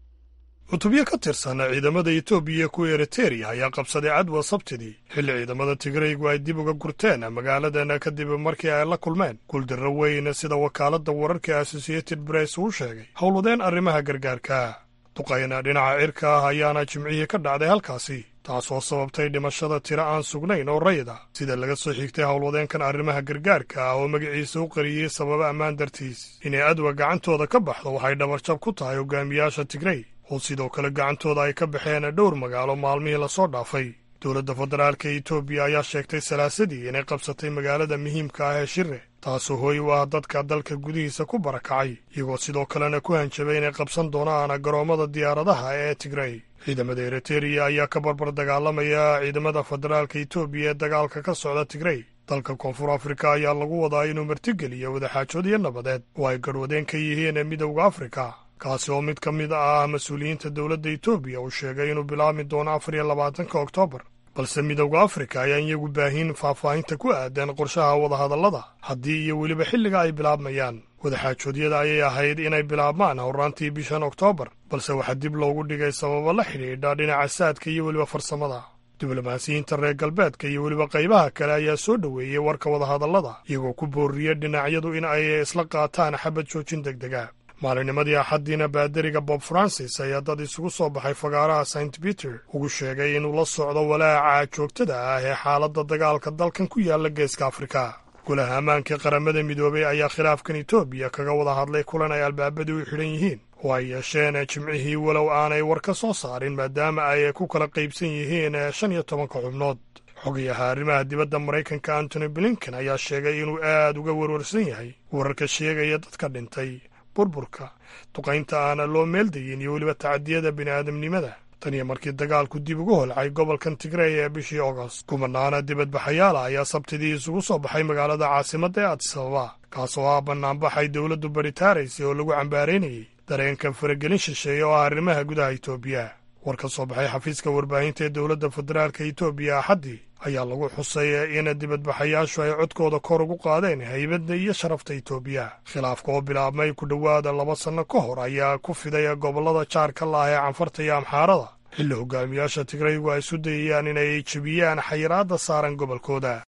cutubyo ka tirsan ciidamada etoobiya kuwa eriteria ayaa qabsaday cadwa sabtidii xilli ciidamada tigraygu ay dib uga gurteen magaaladan kadib markii ay la kulmeen guuldarro weyn sida wakaaladda wararka associated bress uu sheegay howladeen arrimaha gargaarka duqayna dhinaca cirka ah ayaana jimcihii ka dhacday halkaasi taasoo sababtay dhimashada tiro aan sugnayn oo rayid ah sida laga soo xigtay howlwadeenkan arrimaha gargaarka ah oo magaciisa u qariyey sababa ammaan dartiis inay adwa gacantooda ka baxdo waxay dhabarjab ku tahay hogaamiyaasha tigrey oo sidoo kale gacantooda ay ka baxeen dhowr magaalo maalmihii lasoo dhaafay dowladda federaalka etoobiya ayaa sheegtay salaasadii inay qabsatay magaalada muhiimka ah ee shire taasoo hooy u ah dadka dalka gudihiisa ku barakacay iyagoo sidoo kalena ku hanjabay inay qabsan doonaan garoommada diyaaradaha ee tigrey ciidamada eriteria ayaa ka barbar dagaalamaya ciidamada federaalka etoobiya ee dagaalka ka socda tigrey dalka koonfur afrika ayaa lagu wadaa inuu martigeliyo wadaxaajood iyo nabadeed oo ay garhwadeen ka yihiin midowda afrika kaasi oo mid ka mid ah mas-uuliyiinta dowladda etoobiya uu sheegay inuu bilaabmi doono afar iyo labaatanka oktoobar balse midowda afrika ayaan iyagu baahin faahfaahinta ku aadan qorshaha wadahadallada haddii iyo weliba xilliga ay bilaabmayaan wadaxaajoodyada ayay ahayd inay bilaabmaan howraantii bishan oktoobar balse waxaa dib loogu dhigay sababo la xidhiidha dhinaca saadka iyo weliba farsamada diblomaasiyiinta reer galbeedka iyo weliba qaybaha kale ayaa soo dhoweeyey warka wadahadallada iyagoo ku boorriya dhinacyadu in ay isla qaataan xabad joojin deg dega maalinimadii axaddiina baadariga bob francis ayaa dad isugu soo baxay fagaaraha st peter ugu sheegay inuu la socdo walaaca joogtada ah ee xaaladda dagaalka dalkan ku yaalla geeska afrika golaha ammaanka qaramada midoobey ayaa khilaafkan etoobiya kaga wada hadlay kulan ay albaabadii u xidhan yihiin oo ay yeesheen jimcihii walow aanay war ka soo saarin maadaama ay ku kala qaybsan yihiin shan iyo tobanka xubnood xogayaha arrimaha dibadda maraykanka antony blinken ayaa sheegay inuu aad uga warwarsan yahay wararka sheegaya dadka dhintay burburka duqaynta aana loo meeldayin iyo weliba tacadiyada bini'aadamnimada tan iyo markii dagaalku dib ugu holcay gobolkan tigrey ee bishii ogost kumanaana dibadbaxayaala ayaa sabtidii isugu soo baxay magaalada caasimadda ee adisababa kaasoo ah bannaanbaxay dowladdu baritaaraysay oo lagu cambaaraynayey dareenka faragelin shisheeye oo ah arrimaha gudaha etoobiya war ka soo baxay xafiiska warbaahinta ee dowladda federaalka etoobiya axaddii ayaa lagu xusay in dibadbaxayaashu ay codkooda kor ugu qaadeen haybadda iyo sharafta etoobiya khilaafka oo bilaabmay ku dhowaada laba sanno ka hor ayaa ku fiday gobollada jaarka la ah ee canfarta iyo amxaarada xilli hogaamiyaasha tigraygu ay isu dayayaan inay jebiyaan xayiraadda saaran gobolkooda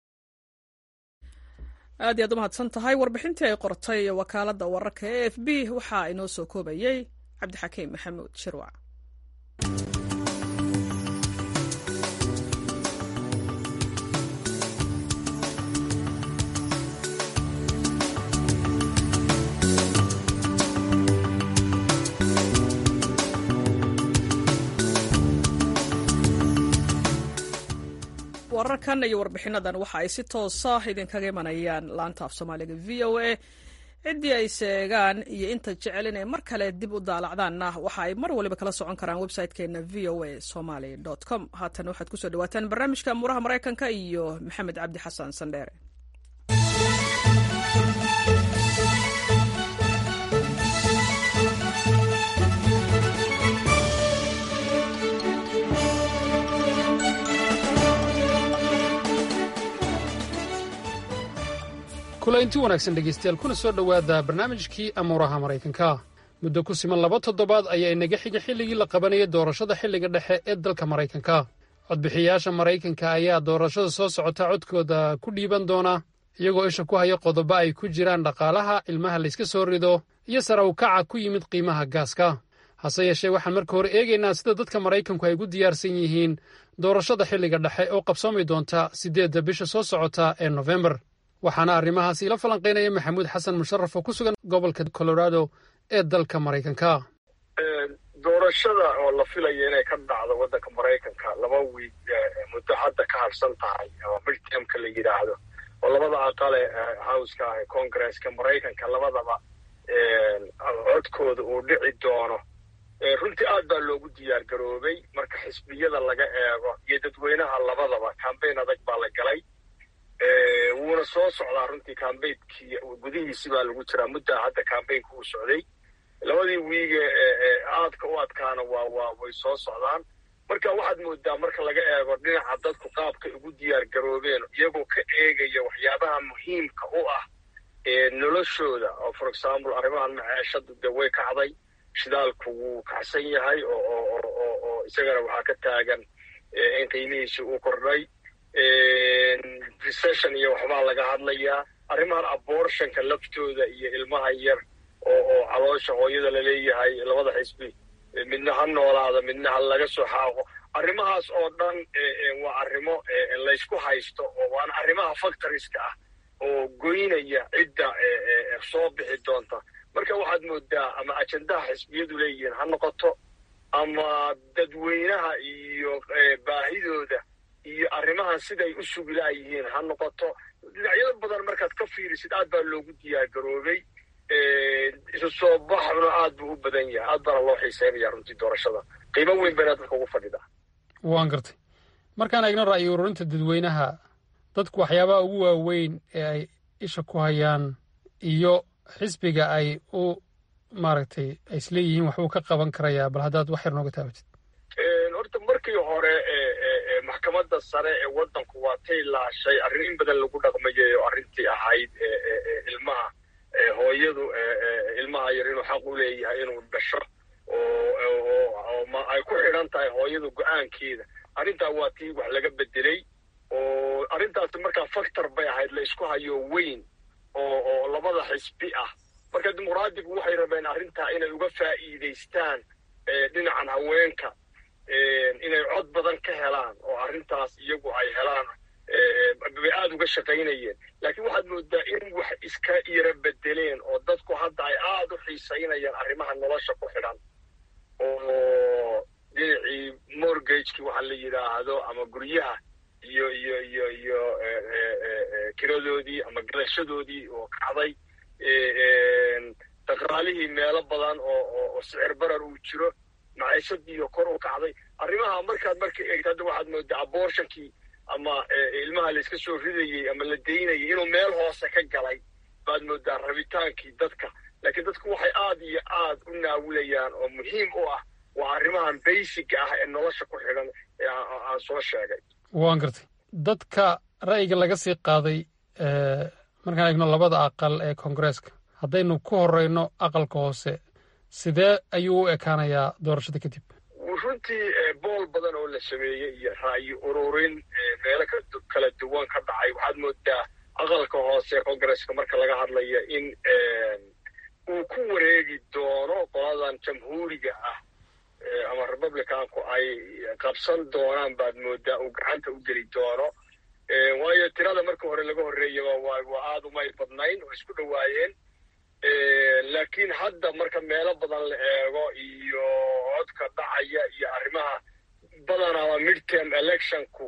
aad iyaad u mahadsan tahay warbixintii ay qortay wakaaladda wararka e f b waxaa inoo soo koobayey cabdixakiim maxamuud shirwac wararkan iyo warbixinadan waxa ay si toosa idinkaga imanayaan laanta af soomaaliga v o a ciddii ay seegaan iyo inta jecel inay mar kale dib u daalacdaanna waxa ay mar waliba kala socon karaan website-keena v o a somaly com haatan waxaad kusoo dhawaataan barnaamijka amuuraha maraykanka iyo maxamed cabdi xasan sandheere kulaynti wanaagsan dhegaystayaal kuna soo dhowaada barnaamijkii amuuraha maraykanka muddo ku siman laba toddobaad ayaa inaga xiga xilligii la qabanayay doorashada xilliga dhexe ee dalka maraykanka codbixiyayaasha maraykanka ayaa doorashada soo socota codkooda ku dhiiban doona iyagoo isha ku haya qodobo ay ku jiraan dhaqaalaha ilmaha layska soo rido iyo sare u kaca ku yimid qiimaha gaaska hase yeeshee waxaan marka hore eegaynaa sida dadka maraykanku ay ugu diyaarsan yihiin doorashada xilliga dhexe oo qabsoomi doonta siddeedda bisha soo socota ee nofembar waxaana arrimahaas iila falanqaynaya maxamuud xasan musharaf oo ku sugan gobolka colorado ee dalka maraykanka doorashada oo la filaya inay ka dhacdo waddanka maraykanka laba wiig muddo hadda ka harsan tahay oo midtermka la yidhaahdo oo labada aqale howska ah ee congresska maraykanka labadaba codkooda uu dhici doono runtii aad baa loogu diyaar garoobay marka xisbiyada laga eego iyo dadweynaha labadaba cambayn adag baa la galay wuuna soo socdaa runtii cambaynkii gudihiisi baa lagu jiraa muddaa hadda cambaynka uu socday labadii wiige aadka u adkaana waa waa way soo socdaan marka waxaad moodaa marka laga eego dhinaca dadku qaabkay ugu diyaar garoobeen iyagoo ka eegaya waxyaabaha muhiimka u ah noloshooda oo for example arrimahan maceeshadu dee way kacday shidaalku wuu kacsan yahay oo isagana waxaa ka taagan in qiimihiisi uu kordhay recession iyo waxbaa laga hadlayaa arrimahan abortionka laftooda iyo ilmaha yar oo oo caloosha hooyada laleeyahay labada xisbi midna ha noolaado midna ha laga soo xaaqo arrimahaas oo dhan waa arrimo laysku haysto oo waana arrimaha factoriska ah oo goynaya cidda soo bixi doonta marka waxaad moodaa ama ajendaha xisbiyadu leeyihiin ha noqoto ama dadweynaha iyo baahidooda iyo arrimahan siday u sugilaayihiin ha noqoto dhinacyada badan markaad ka fiirisid aad baa loogu diyaar garoobay isu soo baxna aad buu u badan yahay aad baana loo xiiseynaya runtii doorashada qiimo weyn bayna dadka ugu fadhidaa waan gartay markaan eegno ra'yi ururinta dadweynaha dadku waxyaabaha ugu waaweyn ee ay isha ku hayaan iyo xisbiga ay u maaragtay ay isleeyihiin waxbuu ka qaban karayaa bal haddaad wax yar nooga taabatid horta markii hore maxkamadda sare ee waddanku waa tay laashay arrin in badan lagu dhaqmayay oo arrintii ahayd ilmaha hooyadu ilmaha yar inuu xaq u leeyahay inuu dhasho oo ay ku xidhan tahay hooyadu go-aankeeda arrintaa waa tii wax laga bedelay oo arrintaasi markaa factor bay ahayd la isku hayo weyn oo oo labada xisbi ah marka dimuqraadigu waxay rabeen arrintaa inay uga faa'iidaystaan dhinacan haweenka inay cod badan ka helaan oo arrintaas iyagu ay helaan bay aada uga shaqaynayeen laakiin waxaad moodaa in wax iska yara bedeleen oo dadku hadda ay aada u xiisaynayaan arrimaha nolosha ku xidhan oo dhinacii mortgageki waxa la yidhaahdo ama guryaha iyo iyo iyo iyo kiradoodii ama galashadoodii oo kacday dhaqaalihii meelo badan oo oo sicir barar uu jiro maciishadiiyo kor u kacday arrimaha markaad marka eegto hadda waxaad moodaa abortionkii ama ilmaha layska soo ridayey ama la daynayay inuu meel hoose ka galay baad moodaa rabitaankii dadka laakiin dadku waxay aad iyo aad u naawilayaan oo muhiim u ah waa arrimahan basiga ah ee nolosha ku xidhan ee aan soo sheegay waan gartay dadka ra'yiga laga sii qaaday markaan eegno labada aqal ee koongareeska haddaynu ku horeyno aqalka hoose sidee ayuu u ekaanayaa doorashada kadib runtii bool badan oo la sameeyey iyo ra'yi ururin meelo kala duwan ka dhacay waxaad moodaa aqalka hoose ee koongareeska marka laga hadlaya in uu ku wareegi doono qoladan jamhuuriga ah ama republicanku ay qabsan doonaan baad moodaa uu gacanta u geli doono waayo tirada marka hore laga horreeyaba waa aada umay badnayn oo isku dhowaayeen laakiin hadda marka meelo badan la eego iyo codka dhacaya iyo arrimaha badanaa midterm electionku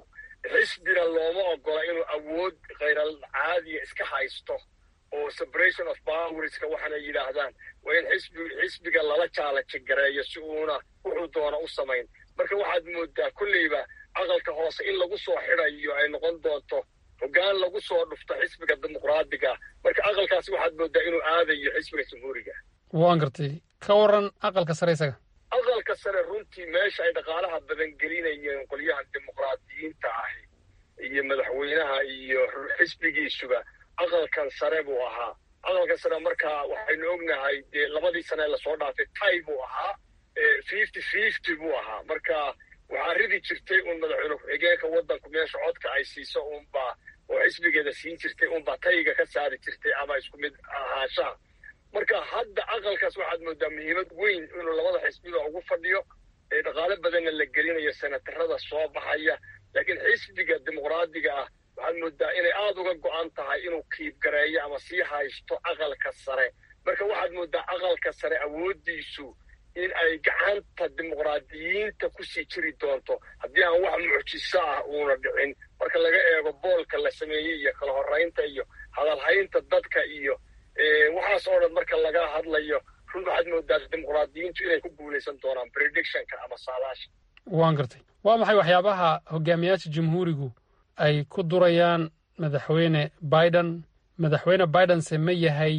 xisbina looma ogola inuu awood khayral caadiya iska haysto oo separation of powerska waxaana yidhaahdaan waa in xisbi xisbiga lala jaalaji gareeyo si uuna wuxuu doona u samayn marka waxaad moodaa kolleyba aqalka hoose in lagu soo xidayo ay noqon doonto hoggaan lagu soo dhufto xisbiga dimuqraadiga marka aqalkaasi waxaad moodaa inuu aadayo xisbiga jamhuuriga waan gartay ka waran aqalka sare isaga aqalka sare runtii meesha ay dhaqaalaha badan gelinayeen qolyahan dimuqraadiyiinta ahi iyo madaxweynaha iyo xisbigiisuba aqalkan sare buu ahaa aqalkan sare markaa waxaynu ognahay dee labadii sane lasoo dhaafay tay buu ahaa fifty fifty buu ahaa marka waxaa ridi jirtay un madaxweyne ku-xigeenka waddanku meesha codka ay siiso unbaa oo xisbigeeda siin jirtay unbaa tayga ka saari jirtay ama isku mid ahaanshaha marka hadda aqalkaas waxaad moodaa muhiimad weyn inuu labada xisbiba ugu fadhiyo ee dhaqaale badanna la gelinayo senatarada soo baxaya laakiin xisbiga dimuqraadiga ah waxaad moodaa inay aada uga go-an tahay inuu kiibgareeyo ama sii haysto aqalka sare marka waxaad moodaa aqalka sare awooddiisu in ay gacanta dimuqraadiyiinta kusii jiri doonto haddii aan wax mucjiso ah uuna dhicin marka laga eego boolka la sameeyey iyo kala horeynta iyo hadalhaynta dadka iyo waxaas oo dhan marka laga hadlayo run waxaad moodaa dimuqraadiyiintu inay ku guulaysan doonaan predictionka ama saadaasha waan gartay waa maxay waxyaabaha hogaamiyaasha jamhuurigu ay ku durayaan madaxweyne biden madaxweyne bidense ma yahay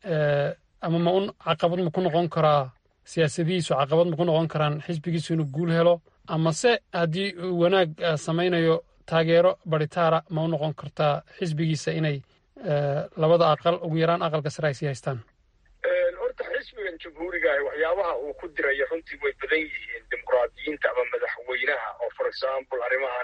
ama ma un caqabad ma ku noqon karaa siyaasadihiisu caqabad ma ku noqon karaan xisbigiisu inuu guul helo amase haddii uu wanaag samaynayo taageero baritaara ma u noqon kartaa xisbigiisa inay labada aqal ugu yaraan aqalka sare ay sii haystaan horta xisbigan jamhuurigaah waxyaabaha uu ku dirayo runtii way badan yihiin dimuqraadiyiinta ama madaxweynaha oo for example arrimahan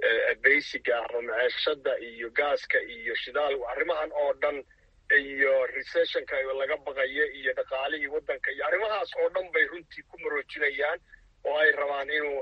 basiga ama maceeshada iyo gaaska iyo shidaal arrimahan oo dhan iyo recessionka laga baqayo iyo dhaqaalihii waddanka iyo arrimahaas oo dhan bay runtii ku maroojinayaan oo ay rabaan inuu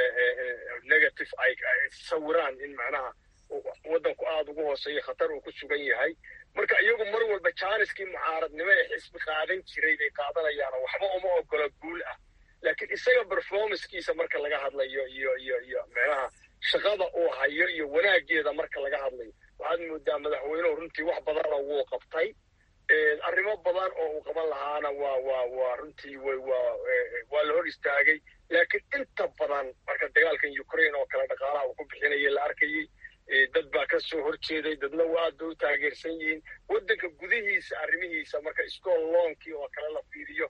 negative ay sawiraan in macnaha waddanku aada ugu hooseeyo khatar uu ku sugan yahay marka iyagu mar walba jaaniskii mucaaradnimo ee xisbi qaadan jiray bay qaadanayaanoo waxba uma ogola guul ah laakiin isaga performancekiisa marka laga hadlayo iyo iyo iyo macnaha shaqada uu hayo iyo wanaageeda marka laga hadlayo waxaad moodaa madaxweynuhu runtii wax badana wuu qabtay arrimo badan oo uu qaban lahaana waa waa waa runtii way waa waa la hor istaagay laakiin inta badan marka dagaalkan ukraine oo kale dhaqaalaha uu ku bixinaya la arkayey dad baa ka soo horjeeday dadna waa aad bay u taageersan yihiin waddanka gudihiisa arrimihiisa marka iskool loonkii oo kale la fiiriyo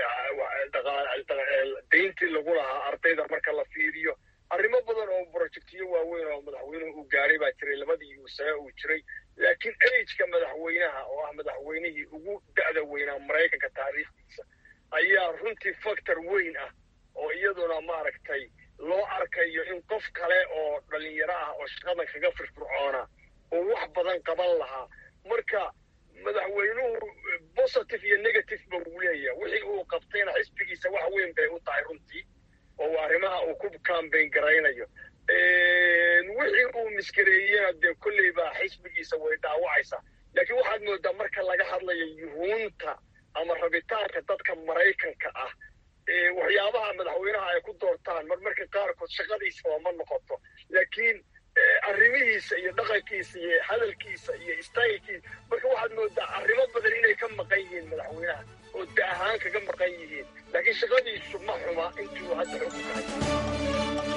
dayntii lagu lahaa ardayda marka la fiiriyo arrimo badan oo projectiyo waaweyn oo madaxweynuhu uu gaaray baa jiray labadii sane uu jiray laakiin ageka madaxweynaha oo ah madaxweynihii ugu da'da weynaa maraykanka taariikhdiisa ayaa runtii factor weyn ah oo iyaduna maaragtay loo arkayo in qof kale oo dhalinyaro ah oo shaqadan kaga firfircoona oo wax badan qaban lahaa marka madaxweynuhu positive iyo negative ba uu leeyahay wixii uu qabtayna xisbigiisa wax weyn bay u tahay runtii oo arrimaha uu ku cambayn garaynayo wixii uu miskareeyena dee kolley baa xisbigiisa way dhaawacaysaa laakiin waxaad moodaa marka laga hadlayo yuhuunta ama rabitaanka dadka maraykanka ah waxyaabaha madaxweynaha ay ku doortaan mar marka qaarkood shaqadiisaba ma noqoto laakiin arrimihiisa iyo dhaqankiisa iyo hadalkiisa iyo staylkiisa marka waxaad moodaa arrimo badan inay ka maqan yihiin madaxweynaha oo da ahaan kaga maqan yihiin laakiin shaqadiisu ma xuma intuu hadda xukunkahay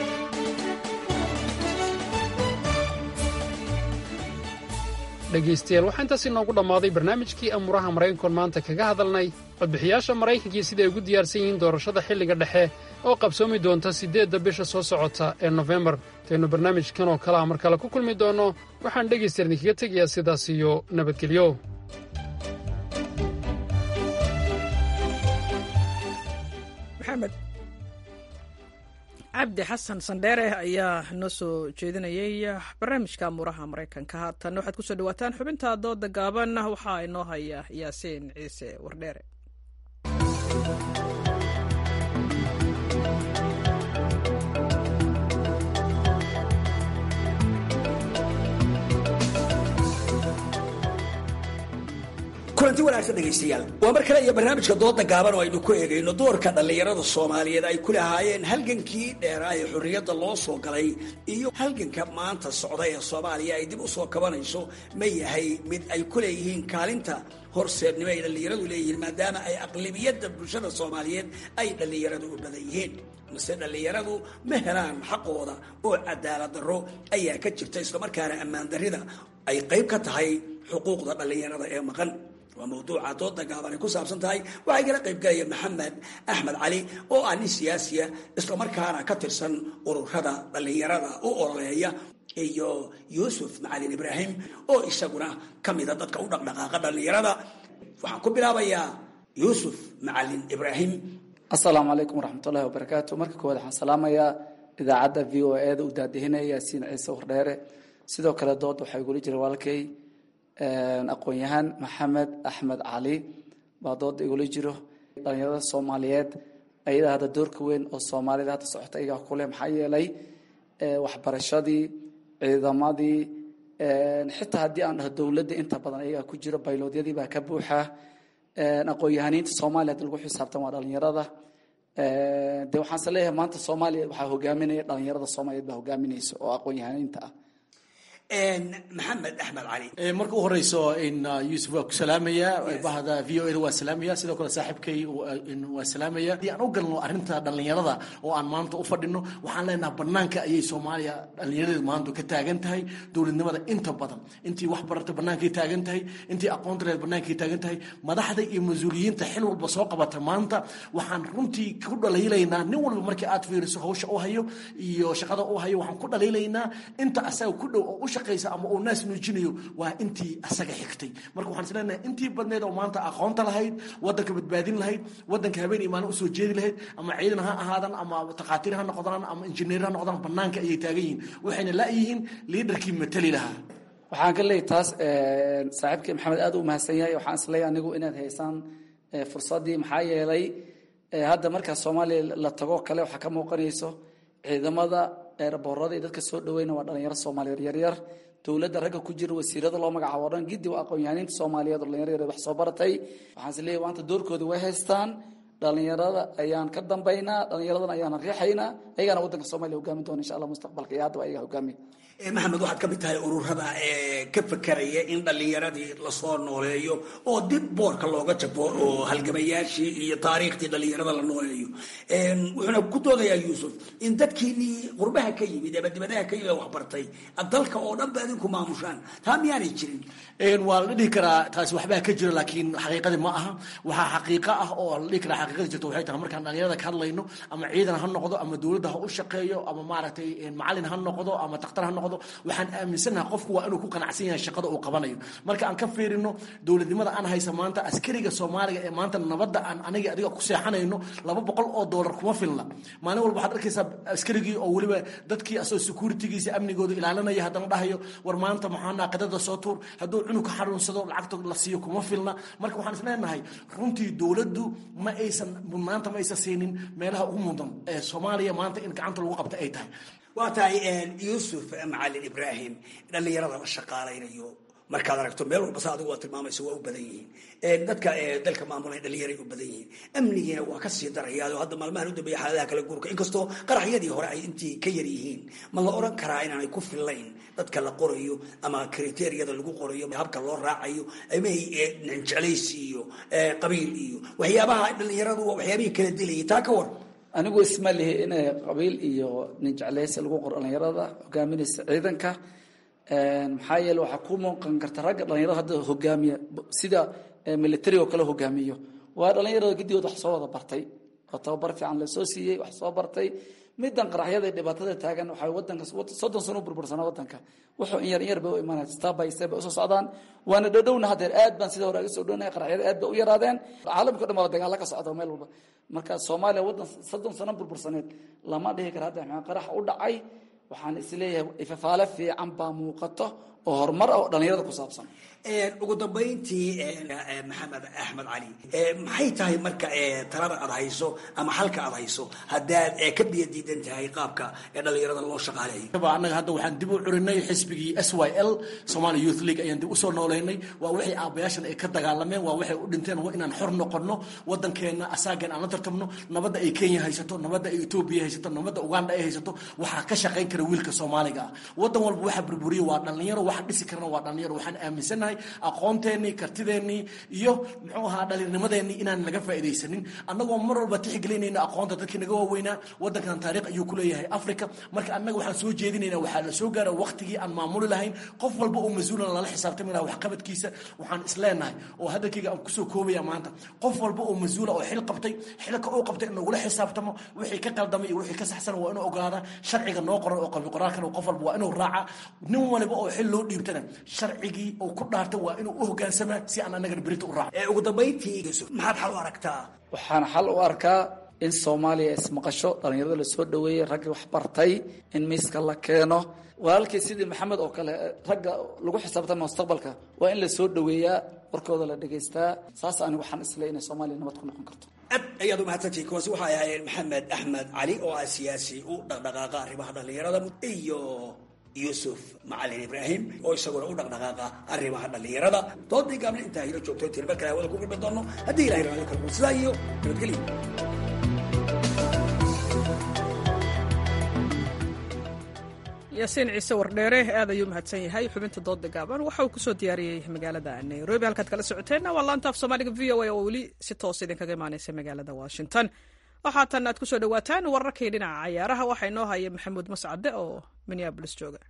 dhegaystayaal waxaa intaas inoogu dhammaaday barnaamijkii amuuraha maraykankoon maanta kaga hadalnay codbixiyaasha maraykankii siday ugu diyaarsan yihiin doorashada xilliga dhexe oo qabsoomi doonta siddeedda bisha soo socota ee nofembar intaynu barnaamijkan oo kale ah mar kale ku kulmi doonno waxaan dhegaystayaal idinkaga tegayaa sidaas iyo nabadgelyo maxamed cabdi xasan sandheere ayaa noo soo jeedinayay barnaamijka amuuraha maraykanka haatan waxaad kusoo dhawaataan xubinta dooda gaaban waxaa inoo haya yaasiin ciise wardheere kulanti wanaagsan dhegaystayaal waa mar kale iyo barnaamijka dooda gaaban oo aynu ku eegayno doorka dhallinyarada soomaaliyeed ay ku lahaayeen halgankii dheeraa ee xorriyadda loo soo galay iyo halganka maanta socda ee soomaaliya ay dib u soo kabanayso ma yahay mid ay ku leeyihiin kaalinta horseednimo ay dhallinyaradu leeyihiin maadaama ay aqlibiyadda bulshada soomaaliyeed ay dhallinyaradu u badan yihiin mase dhallinyaradu ma helaan xaqooda oo cadaalad darro ayaa ka jirta islamarkaana ammaan darrida ay qayb ka tahay xuquuqda dhallinyarada ee maqan waa mawduuca dooda gaaban ay ku saabsan tahay waxaa igala qaybgalaya maxamed axmed cali oo ah nin siyaasiya islamarkaana ka tirsan ururada dhallinyarada u ololeeya iyo yuusuf macalin ibraahim oo isaguna ka mida dadka u dhaqdhaqaaqa dhallinyarada waxaan ku bilaabayaa yuusuf macalin ibraahim asalaamu calaykum waraxmatullahi wabarakaatu marka koowaad waxaan salaamayaa idaacadda v o e da u daadihinaya yaasiin ciise wardheere sidoo kale dood waxaa igula jira walaalkay aqoon-yahaan maxamed axmed cali baa dooda igula jiro dhalinyarada soomaaliyeed ayadaa hadda doorka weyn oo soomaalida hadda socota iyagaa kuleh maxaa yeelay waxbarashadii ciidamadii xitaa haddii aan dhaho dowladda inta badan ayagaa ku jiro bayloodyadii baa ka buuxa aqoon-yahaniinta soomaaliya hadii lagu xisaabtan waa dhalinyarada de waxaanse leeyahay maanta soomaaliya waxaa hogaaminaya dhalinyarada soomaaliyeed baa hogaaminaysa oo aqoon-yahaniinta ah maxamed axmed cali marka u horeyso in yuusuf waa ku salaamaya bahda v o e da waa salaamaya sidoo kale saaxiibkay waa salaamaya haddii aan u galno arrinta dhallinyarada oo aan maanta u fadhino waxaan leenaha banaanka ayay soomaaliya dhallinyaradeedu maanta ka taagan tahay dowladnimada inta badan intii wax barata bannaankay taagan tahay intii aqoonta leed bannaankay taagan tahay madaxda iyo mas-uuliyiinta xil walba soo qabata maanta waxaan runtii ku dhaliilaynaa nin walba markii aad fiiriso hawsha u hayo iyo shaqada u hayo waxaan ku dhaliilaynaa inta asaga ku dhow oo u ama uu naas nuujinayo waa intii asaga xigtay marka waxaan isleenahay intii badneed oo maanta aqoonta lahayd wadanka badbaadin lahayd wadanka habeen iyo maalin usoo jeedi lahayd ama ciidan ha ahaadan ama takhaatiir ha noqdaan ama injineer ha noqdaan banaanka ayay taagan yihiin waxayna la-yihiin liidarkii matali lahaa waxaan ka leeyahy taas saaxiibkii maxamed aad u mahadsan yahay waxaan isleeyahay anigu inaad haysaan fursaddii maxaa yeelay hadda markaa soomaaliya la tago kale waxaa ka muuqanayso ciidamada eeraboorada iyo dadka soo dhaweyna waa dhalinyaro soomaaliyeed yaryar dowladda ragga ku jira wasiirada loo magacaabo o dhan giddi waa aqoon-yahaniinta soomaaliyeed oo dhalinyaro yaryar wax soo baratay waxaan is leeyahy maanta doorkooda way haystaan dhalinyarada ayaan ka dambaynaa dhalinyaradana ayaana riixaynaa ayagaana waddanka soomaliya hogaamin doona insha allah mustaqbalka iyo haddaba ayaga hogaamiya maxamed waxaad ka mid tahay ururada ee ka fakeraya in dhallinyaradii lasoo nooleeyo oo dib boorka looga jabo oo halgamayaashii iyo taariikhtii dhallinyarada la nooleeyo wuxuuna ku doodayaa yuusuf in dadkiinii qurbaha ka yimid ama dibadaha ka yimid waxbartay dalka oo dhan ba idinku maamushaan taa miyaanay jirin waa la dhihi karaa taasi waxbaa ka jira laakiin xaqiiqadii ma aha waxaa xaqiiqo ah oo la dhihi karaa xaqiiqadii jirta waxay tahay markaan dhalinyarada ka hadlayno ama ciidan ha noqdo ama dowladda ha u shaqeeyo ama maaragtay macalin ha noqdo ama takhtar ha noqdo waxaan aaminsanaha qofku waa inuu ku qanacsan yahay shaqada uu qabanayo marka aan ka fiirino dowladnimada aan haysa maanta askariga soomaaliga ee maanta nabadda aan aniga adiga ku seexanayno laba boqol oo doolar kuma filna maalin walba waxaad arkaysaa askarigii oo weliba dadkii asoo securitigiisa amnigooda ilaalinaya haddana dhahayo war maanta maxaa naaqadada soo tuur hadduu cunug ka xanuunsado lacagta la siiyo kuma filna marka waxaan isleenahay runtii dowladdu ma aysan maanta ma aysan siinin meelaha ugu mudan ee soomaaliya maanta in gacanta lagu qabta ay tahay waa tahay yuusuf macalin ibraahim dhallinyarada la shaqaalaynayo markaad aragto meel walba sa adigu waa tilmaamaysa waa u badan yihiin dadka dalka maamulay dhallinyaray u badan yihiin amnigiina waa ka sii darayaa oo hadda maalmahan u dambeeya xaaladaha kala guurka inkastoo qaraxyadii hore ay intii ka yar yihiin ma la oran karaa inaanay ku fillayn dadka la qorayo ama kriteriyada lagu qorayo habka loo raacayo ama jeclaysi iyo qabiil iyo waxyaabaha dhallinyaradu waa waxyaabihii kala dilayay taa ka war anigu isma lihi in qabiil iyo nin jeclaysi lagu qoro dhalinyarada hogaaminaysa ciidanka maxaa yeele waxaa ku muuqan karta ragga dhalinyarada hadda hogaamiya sida military oo kale hogaamiyo waa dhalinyarada gidigood wax soo wada bartay oo tababar fiican lasoo siiyey wax soo bartay midan qaraxyada dhibaatada taagan waxay wadanka soddon sano u burbursanaa wadanka wuxuu in yar in yar bay u imaanaya step by step bay usoo socdaan waana dhowdhowna haddeer aad baan sida hore aga soo dhownahay qaraxyada aad bay u yaraadeen caalamka o dhan baa dagaalo ka socda meel walba marka soomaaliya waddan soddon sano burbursaneed lama dhihi kara hadda maxaa qarax u dhacay waxaan isleeyahay ifafaale fiican baa muuqato oo horumar ah oo dhallinyarada ku saabsan ugu dambayntii maxamed axmed cali maxay tahay marka talada aad hayso ama halka aad hayso haddaad ka biyo diidan tahay qaabka dhalinyarada loo shaqaaleeyo annaga hadda waxaan dib u curinay xisbigii s y l somalia youth league ayaan dib usoo nooleynay waa waxay aabayaashan ay ka dagaalameen waa waxay u dhinteen waa inaan xor noqono wadankeena asaagan aan la tartamno nabadda ay kenya haysato nabadda ay etoobiya haysato nabadda uganda ay haysato waxaa ka shaqayn kara wiilka soomaaliga ah wadan walba waxa burburiya waa dhalinyaro waxa dhisi karana waa dhalinyaro waxaan aaminsanahay aqoonteenii kartideennii iyo muxuu ahaa dhalinnimadeenii inaan laga faa'iidaysanin annagoo mar walba tixgelinayna aqoonta dadkii naga waaweynaa wadankan taariikh ayuu ku leeyahay africa marka annaga waxaan soo jeedinaynaa waxaa la soo gaara waqtigii aan maamuli lahayn qof walba oo mas-uulan lala xisaabtami laha waxqabadkiisa waxaan isleenahay oo hadalkayga aan kusoo koobaya maanta qof walba oo mas-uula oo xil qabtay xilka uu qabtay in lagula xisaabtamo wixii ka qaldamay iyo wixii ka saxsan waa inuu ogaada sharciga noo qoran oo qabi qoraalkan qof walba waa inuu raaca nin waliba oo xil loo dhiibtana sharcigii uu ku dhaartay waa inuu u hogaansamaa si aan annagana berita u raaco ugu dambayntii yusuf maxaad xal u aragtaa waxaan xal u arkaa in soomaaliya ismaqasho dhallinyarada lasoo dhaweeyey raggii wax bartay in miiska la keeno walaalkii sidii maxamed oo kale ragga lagu xisaabtama mustaqbalka waa in lasoo dhaweeyaa warkooda la dhegaystaa saas anigu waxaan isleey inay soomaaliya nabad ku noqon karto aad ayaad umahadsantihi kuwaasi waxay ahaayeen maxamed axmed cali oo ah siyaasi u dhaqdhaqaaqa arrimaha dhallinyarada iyo yuusuf macalin ibraahim oo isaguna u dhaqdhaqaaqa arrimaha dhallinyarada doodii gaabna intaa hilo joogto tirbar kale hawada ku gudbi doono haddii ilahay raali karmo sidaa iyo nabadgelyo yaasiin ciise wardheere aad ayuu mahadsan yahay xubinta dooda gaaban waxa uu kusoo diyaariyey magaalada nairobi halkaad kala socoteenna waa laanta af soomaaliga v o a oo weli si toos idinkaga imaaneysa magaalada washington waxaatan aad kusoo dhawaataan wararkii dhinaca cayaaraha waxaa inoo haya maxamuud mascade oo minneabolis jooga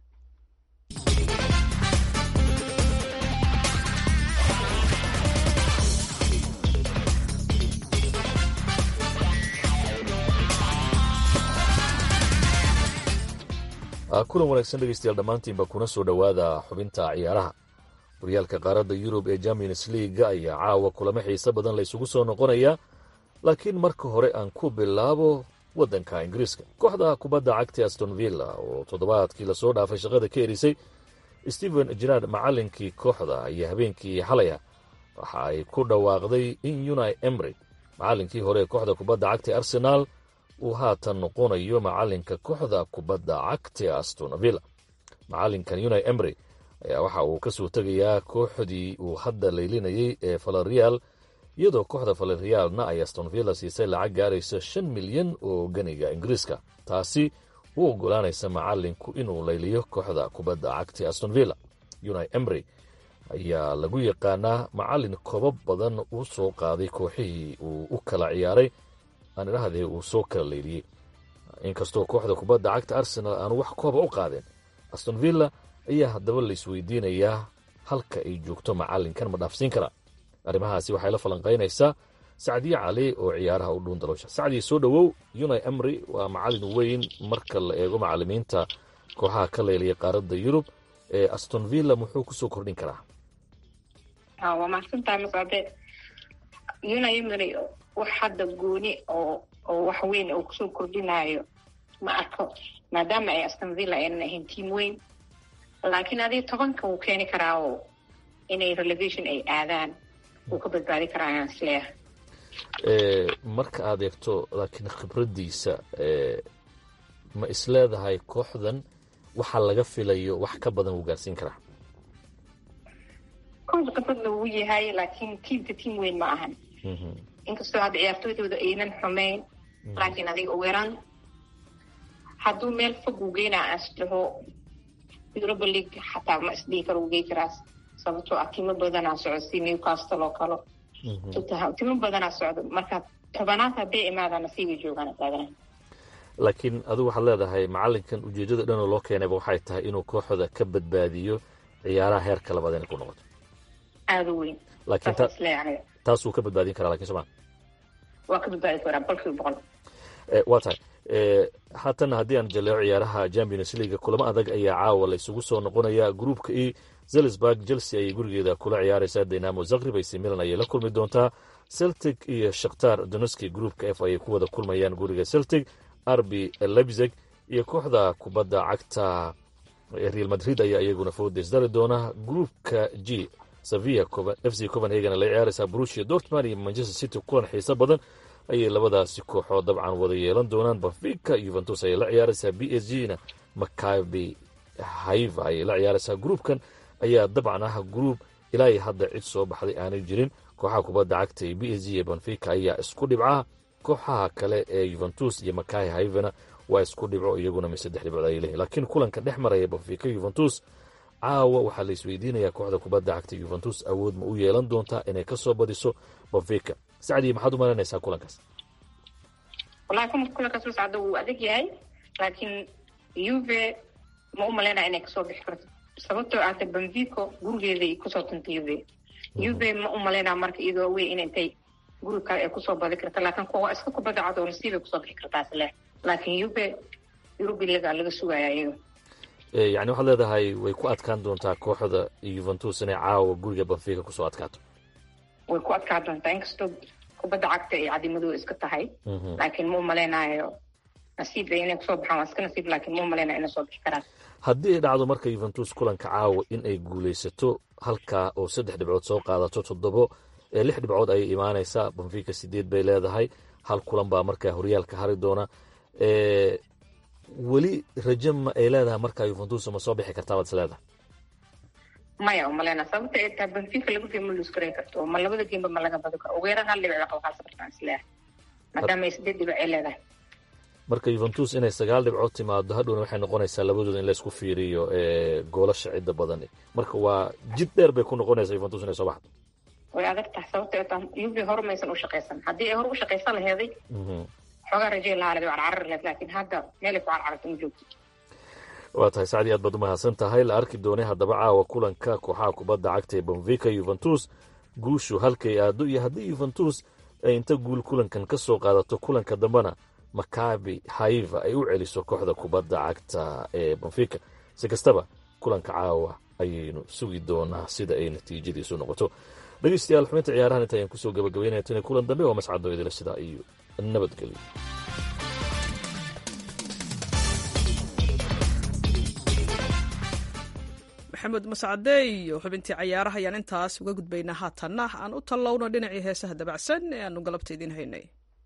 kulan wanaagsan dhegeystayaal dhammaantiinba kuna soo dhowaada xubinta ciyaaraha horyaalka qaaradda yurub ee champions leaga ayaa caawa kulamo xiise badan la ysugu soo noqonaya laakiin marka hore aan ku bilaabo waddanka ingiriiska kooxda kubadda cagta aston villa oo toddobaadkii lasoo dhaafay shaqada ka erisay stephen gerard macallinkii kooxda ayaa habeenkii xalaya waxa ay ku dhawaaqday in uni emry macallinkii hore ee kooxda kubadda cagta arsenaal uu haatan noqonayo macalinka kooxda kubadda cagta aston villa macalinkan uni emry ayaa waxa uu ka soo tegayaa kooxdii uu hadda laylinayay ee valerial iyadoo kooxda valerialna ay aston villa siisay lacag gaaraysa shan milyan oo ganiga ingiriiska taasi u ogolaanaysa macalinku inuu layliyo kooxda kubadda cagta aston villa uni emry ayaa lagu yaqaanaa macalin kobo badan u soo qaaday kooxihii uu u kala ciyaaray aan idhahdee uu soo kala leyliyey inkastoo kooxda kubadda cagta arsenal aanu wax kooba u qaadeen aston villa ayaa haddaba laisweydiinayaa halka ay joogto macalinkan ma dhaafsiin karaa arrimahaasi waxay la falanqaynaysaa sacdiye cali oo ciyaaraha u dhuun daloosha sacdiye soo dhowow uni emry waa macalin weyn marka la eego macalimiinta kooxaha ka leylaya qaaradda yurub ee aston villa muxuu kusoo kordhin karaa waa mahadsantahay masade uni emry wax hadda gooni oo oo wax weyn oo kusoo kordhinayo ma arko maadaama ay aston villa aynan ahayn tiam weyn laakiin adiga tobanka wuu keeni karaa oo inay relegation ay aadaan wuu ka badbaadi karaa ayaan isleeyahay marka aad eegto laakiin khibraddiisa ma isleedahay kooxdan waxa laga filayo wax ka badan wuu gaarsiin karaa kooxda khibradna wuu yahay laakiin tiamka tiam weyn ma ahan inkastoo hadda ciyaartooydooda aynan xumayn laakiin adiga uweeraan hadduu meel fog uu geynaa asdhaho europa league xataa ma isdhihi karo uu gey karaa sababtoo ah timo badanaa socdo si newcastle oo kale timo badanaa socdo marka tobanaad hadday imaadaan nasiibay joogaan taagana laakiin adigu waxaad leedahay macalinkan ujeedada dhanoo loo keenayba waxay tahay inuu kooxda ka badbaadiyo ciyaaraha heerka labaad inay ku noqoto aada u weyn laakiin taasuu ka badbaadin karaa lakin sooma waa ka badbaadi karaa boqolkiiba boqol waa tahay haatan haddii aan jaleeco ciyaaraha champions league kulamo adag ayaa caawa la isugu soo noqonaya gruupka e zelisburg chelsea ayay gurigeeda kula ciyaaraysaa dynamo zagrib ac milan ayay la kulmi doontaa celtic iyo shakhtar doneski gruupka f ayay ku wada kulmayaan guriga celtic arbi lebzeg iyo kooxda kubadda cagta real madrid ayaa iyaguna foodes dari doona gruupka g sevilla f c copenhagen la ciyaaraysaa brusia dortmund iyo manchester city kulan xiiso badan ayay labadaasi kooxood dabcan wada yeelan doonaan benfica yuventus ayay la ciyaaraysaa b s g na macabi haiva ayay la ciyaaraysaa gruupkan ayaa dabcan ah gruub ilaa iyo hadda cid soo baxday aanay jirin kooxaha kubadda cagta ee b s g iyo benfica ayaa isku dhibca kooxaha kale ee yuventus iyo macahi haivana waa isku dhibco iyaguna mi saddex dhibcood ayay leeyihin laakiin kulanka dhex maraya benfica yuventus caawa waxaa la isweydiinayaa kooxda kubadda cagta yuventus awood ma u yeelan doontaa inay ka soo badiso benfica sacdii maxaad u malaynaysaa kulankaas wallahi kuma kulankaas u socda wuu adag yahay laakiin uve ma u malaynaya inay kasoo bixi karto sababtoo ahta benfico gurigeeday kusoo tuntay uve uve ma u malaynaya marka iyadoo wey in intay guri kale ay kusoo badi karta laakiin kuwa iska kubadda cad oo nasiibay kusoo bixi kartaa isle laakiin uve yurubilaga laga sugaya iyaga yani waxaad leedahay way ku adkaan doontaa kooxda yuventus inay caawa guriga benfica kusoo adkaato way ku adkaan doontaa inkastoo kubadda cagta ay cadimadooda iska tahay laakiin ma u malaynayo nasiib ay inay kusoo baxaan waa iska nasiib laakiin ma u malaynayo inay soo bixi karaan haddii ay dhacdo marka yuventus kulanka caawa in ay guulaysato halkaa oo saddex dhibcood soo qaadato toddobo ee lix dhibcood ayay imaanaysaa benfica sideed bay leedahay hal kulan baa markaa horyaalka hari doona weli raje ma ay leedahay markaa yuventus ma soo bixi kartaa baad is leedahay maya umaleyna sababta ay tahay benfica laba game ma luus garan karto ma labada gameba ma laga badi karo ugu yaraan hal dhibic qaba halsa kartaan isleeyahay maadaama ay sideed dhibic ay leedahay marka yuventus inay sagaal dhibcood timaado hadhowna waxay noqonaysaa labadooda in laysku fiiriyo goolasha cidda badan marka waa jid dheer bay ku noqonaysaa yuventus inay soo baxdo way adag tahay sababta ay tahay uv hore maysan u shaqaysan haddii ay hore u shaqaysan laheeday xoogaa rajay lahaa leed waa carari leed laakiin hadda meelay ku carcarto ma joogto waa tahay sacdii aad baad u mahadsan tahay la arki doonay haddaba caawa kulanka kooxaha kubadda cagta ee benfica yuventus guushu halkay aado iyo haddii yuventus ay inta guul kulankan ka soo qaadato kulanka dambena macabi haiva ay u celiso kooxda kubadda cagta ee benfica si kastaba kulanka caawa ayaynu sugi doonaa sida ay natiijadiisu noqoto dhegeystayaal xubinta ciyaarahan inta ayaan kusoo gabagabeynaya tani kulan dambe waa mascado idila sidaa iyo nabadgelyo maxamed mascade iyo xubintii cayaaraha ayaan intaas uga gudbaynaa haatanna aan u tallowno dhinacii heesaha dabacsan ee aanu galabta idiin haynay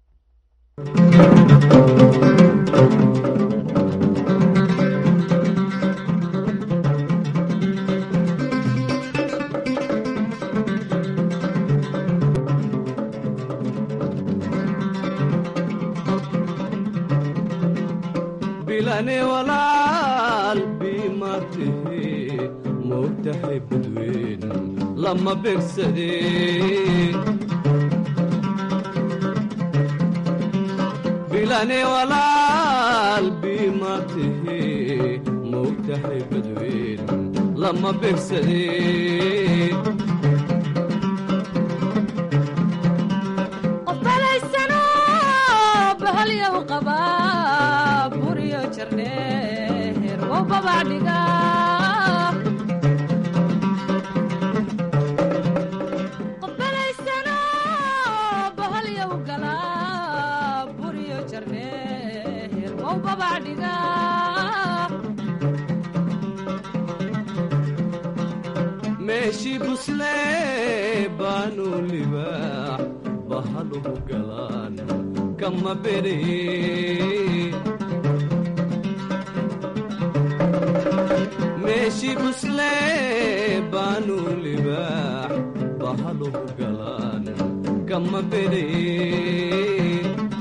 bilane walaal bimartihi moogtahay badweyn lama begsadeen bilane walaal bimartihi moogtahay badweyn lama begsadeen meeshii buslee baanu libaax bahaluhu galaan kama beree meeshii buslee baanu libaax bahaluhu galaan kama beree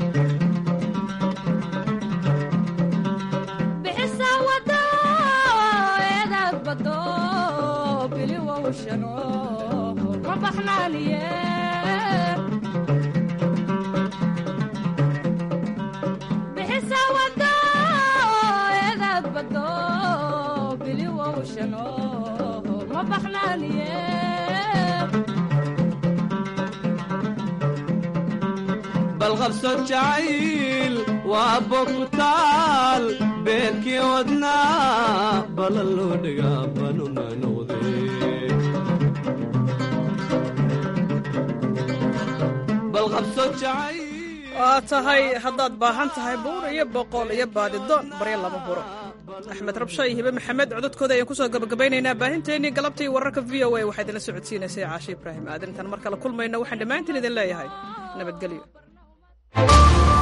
balqabso jacayl waa bogutaal beerkii wadnaa balan loo dhigaa banuna noqdee balqabso jacayl waa tahay haddaad baahan tahay buur iyo boqol iyo baadidoon baryo lama huro axmed rabsho iyo hibe maxamed cododkooda ayaan kusoo gabagabaynaynaa baahinteennii galabtii wararka v o a waxaa idinla socodsiinaysay caashe ibraahim aadan intaan mar kale kulmayno waxaan dhammaantiin idin leeyahay nabadgelyo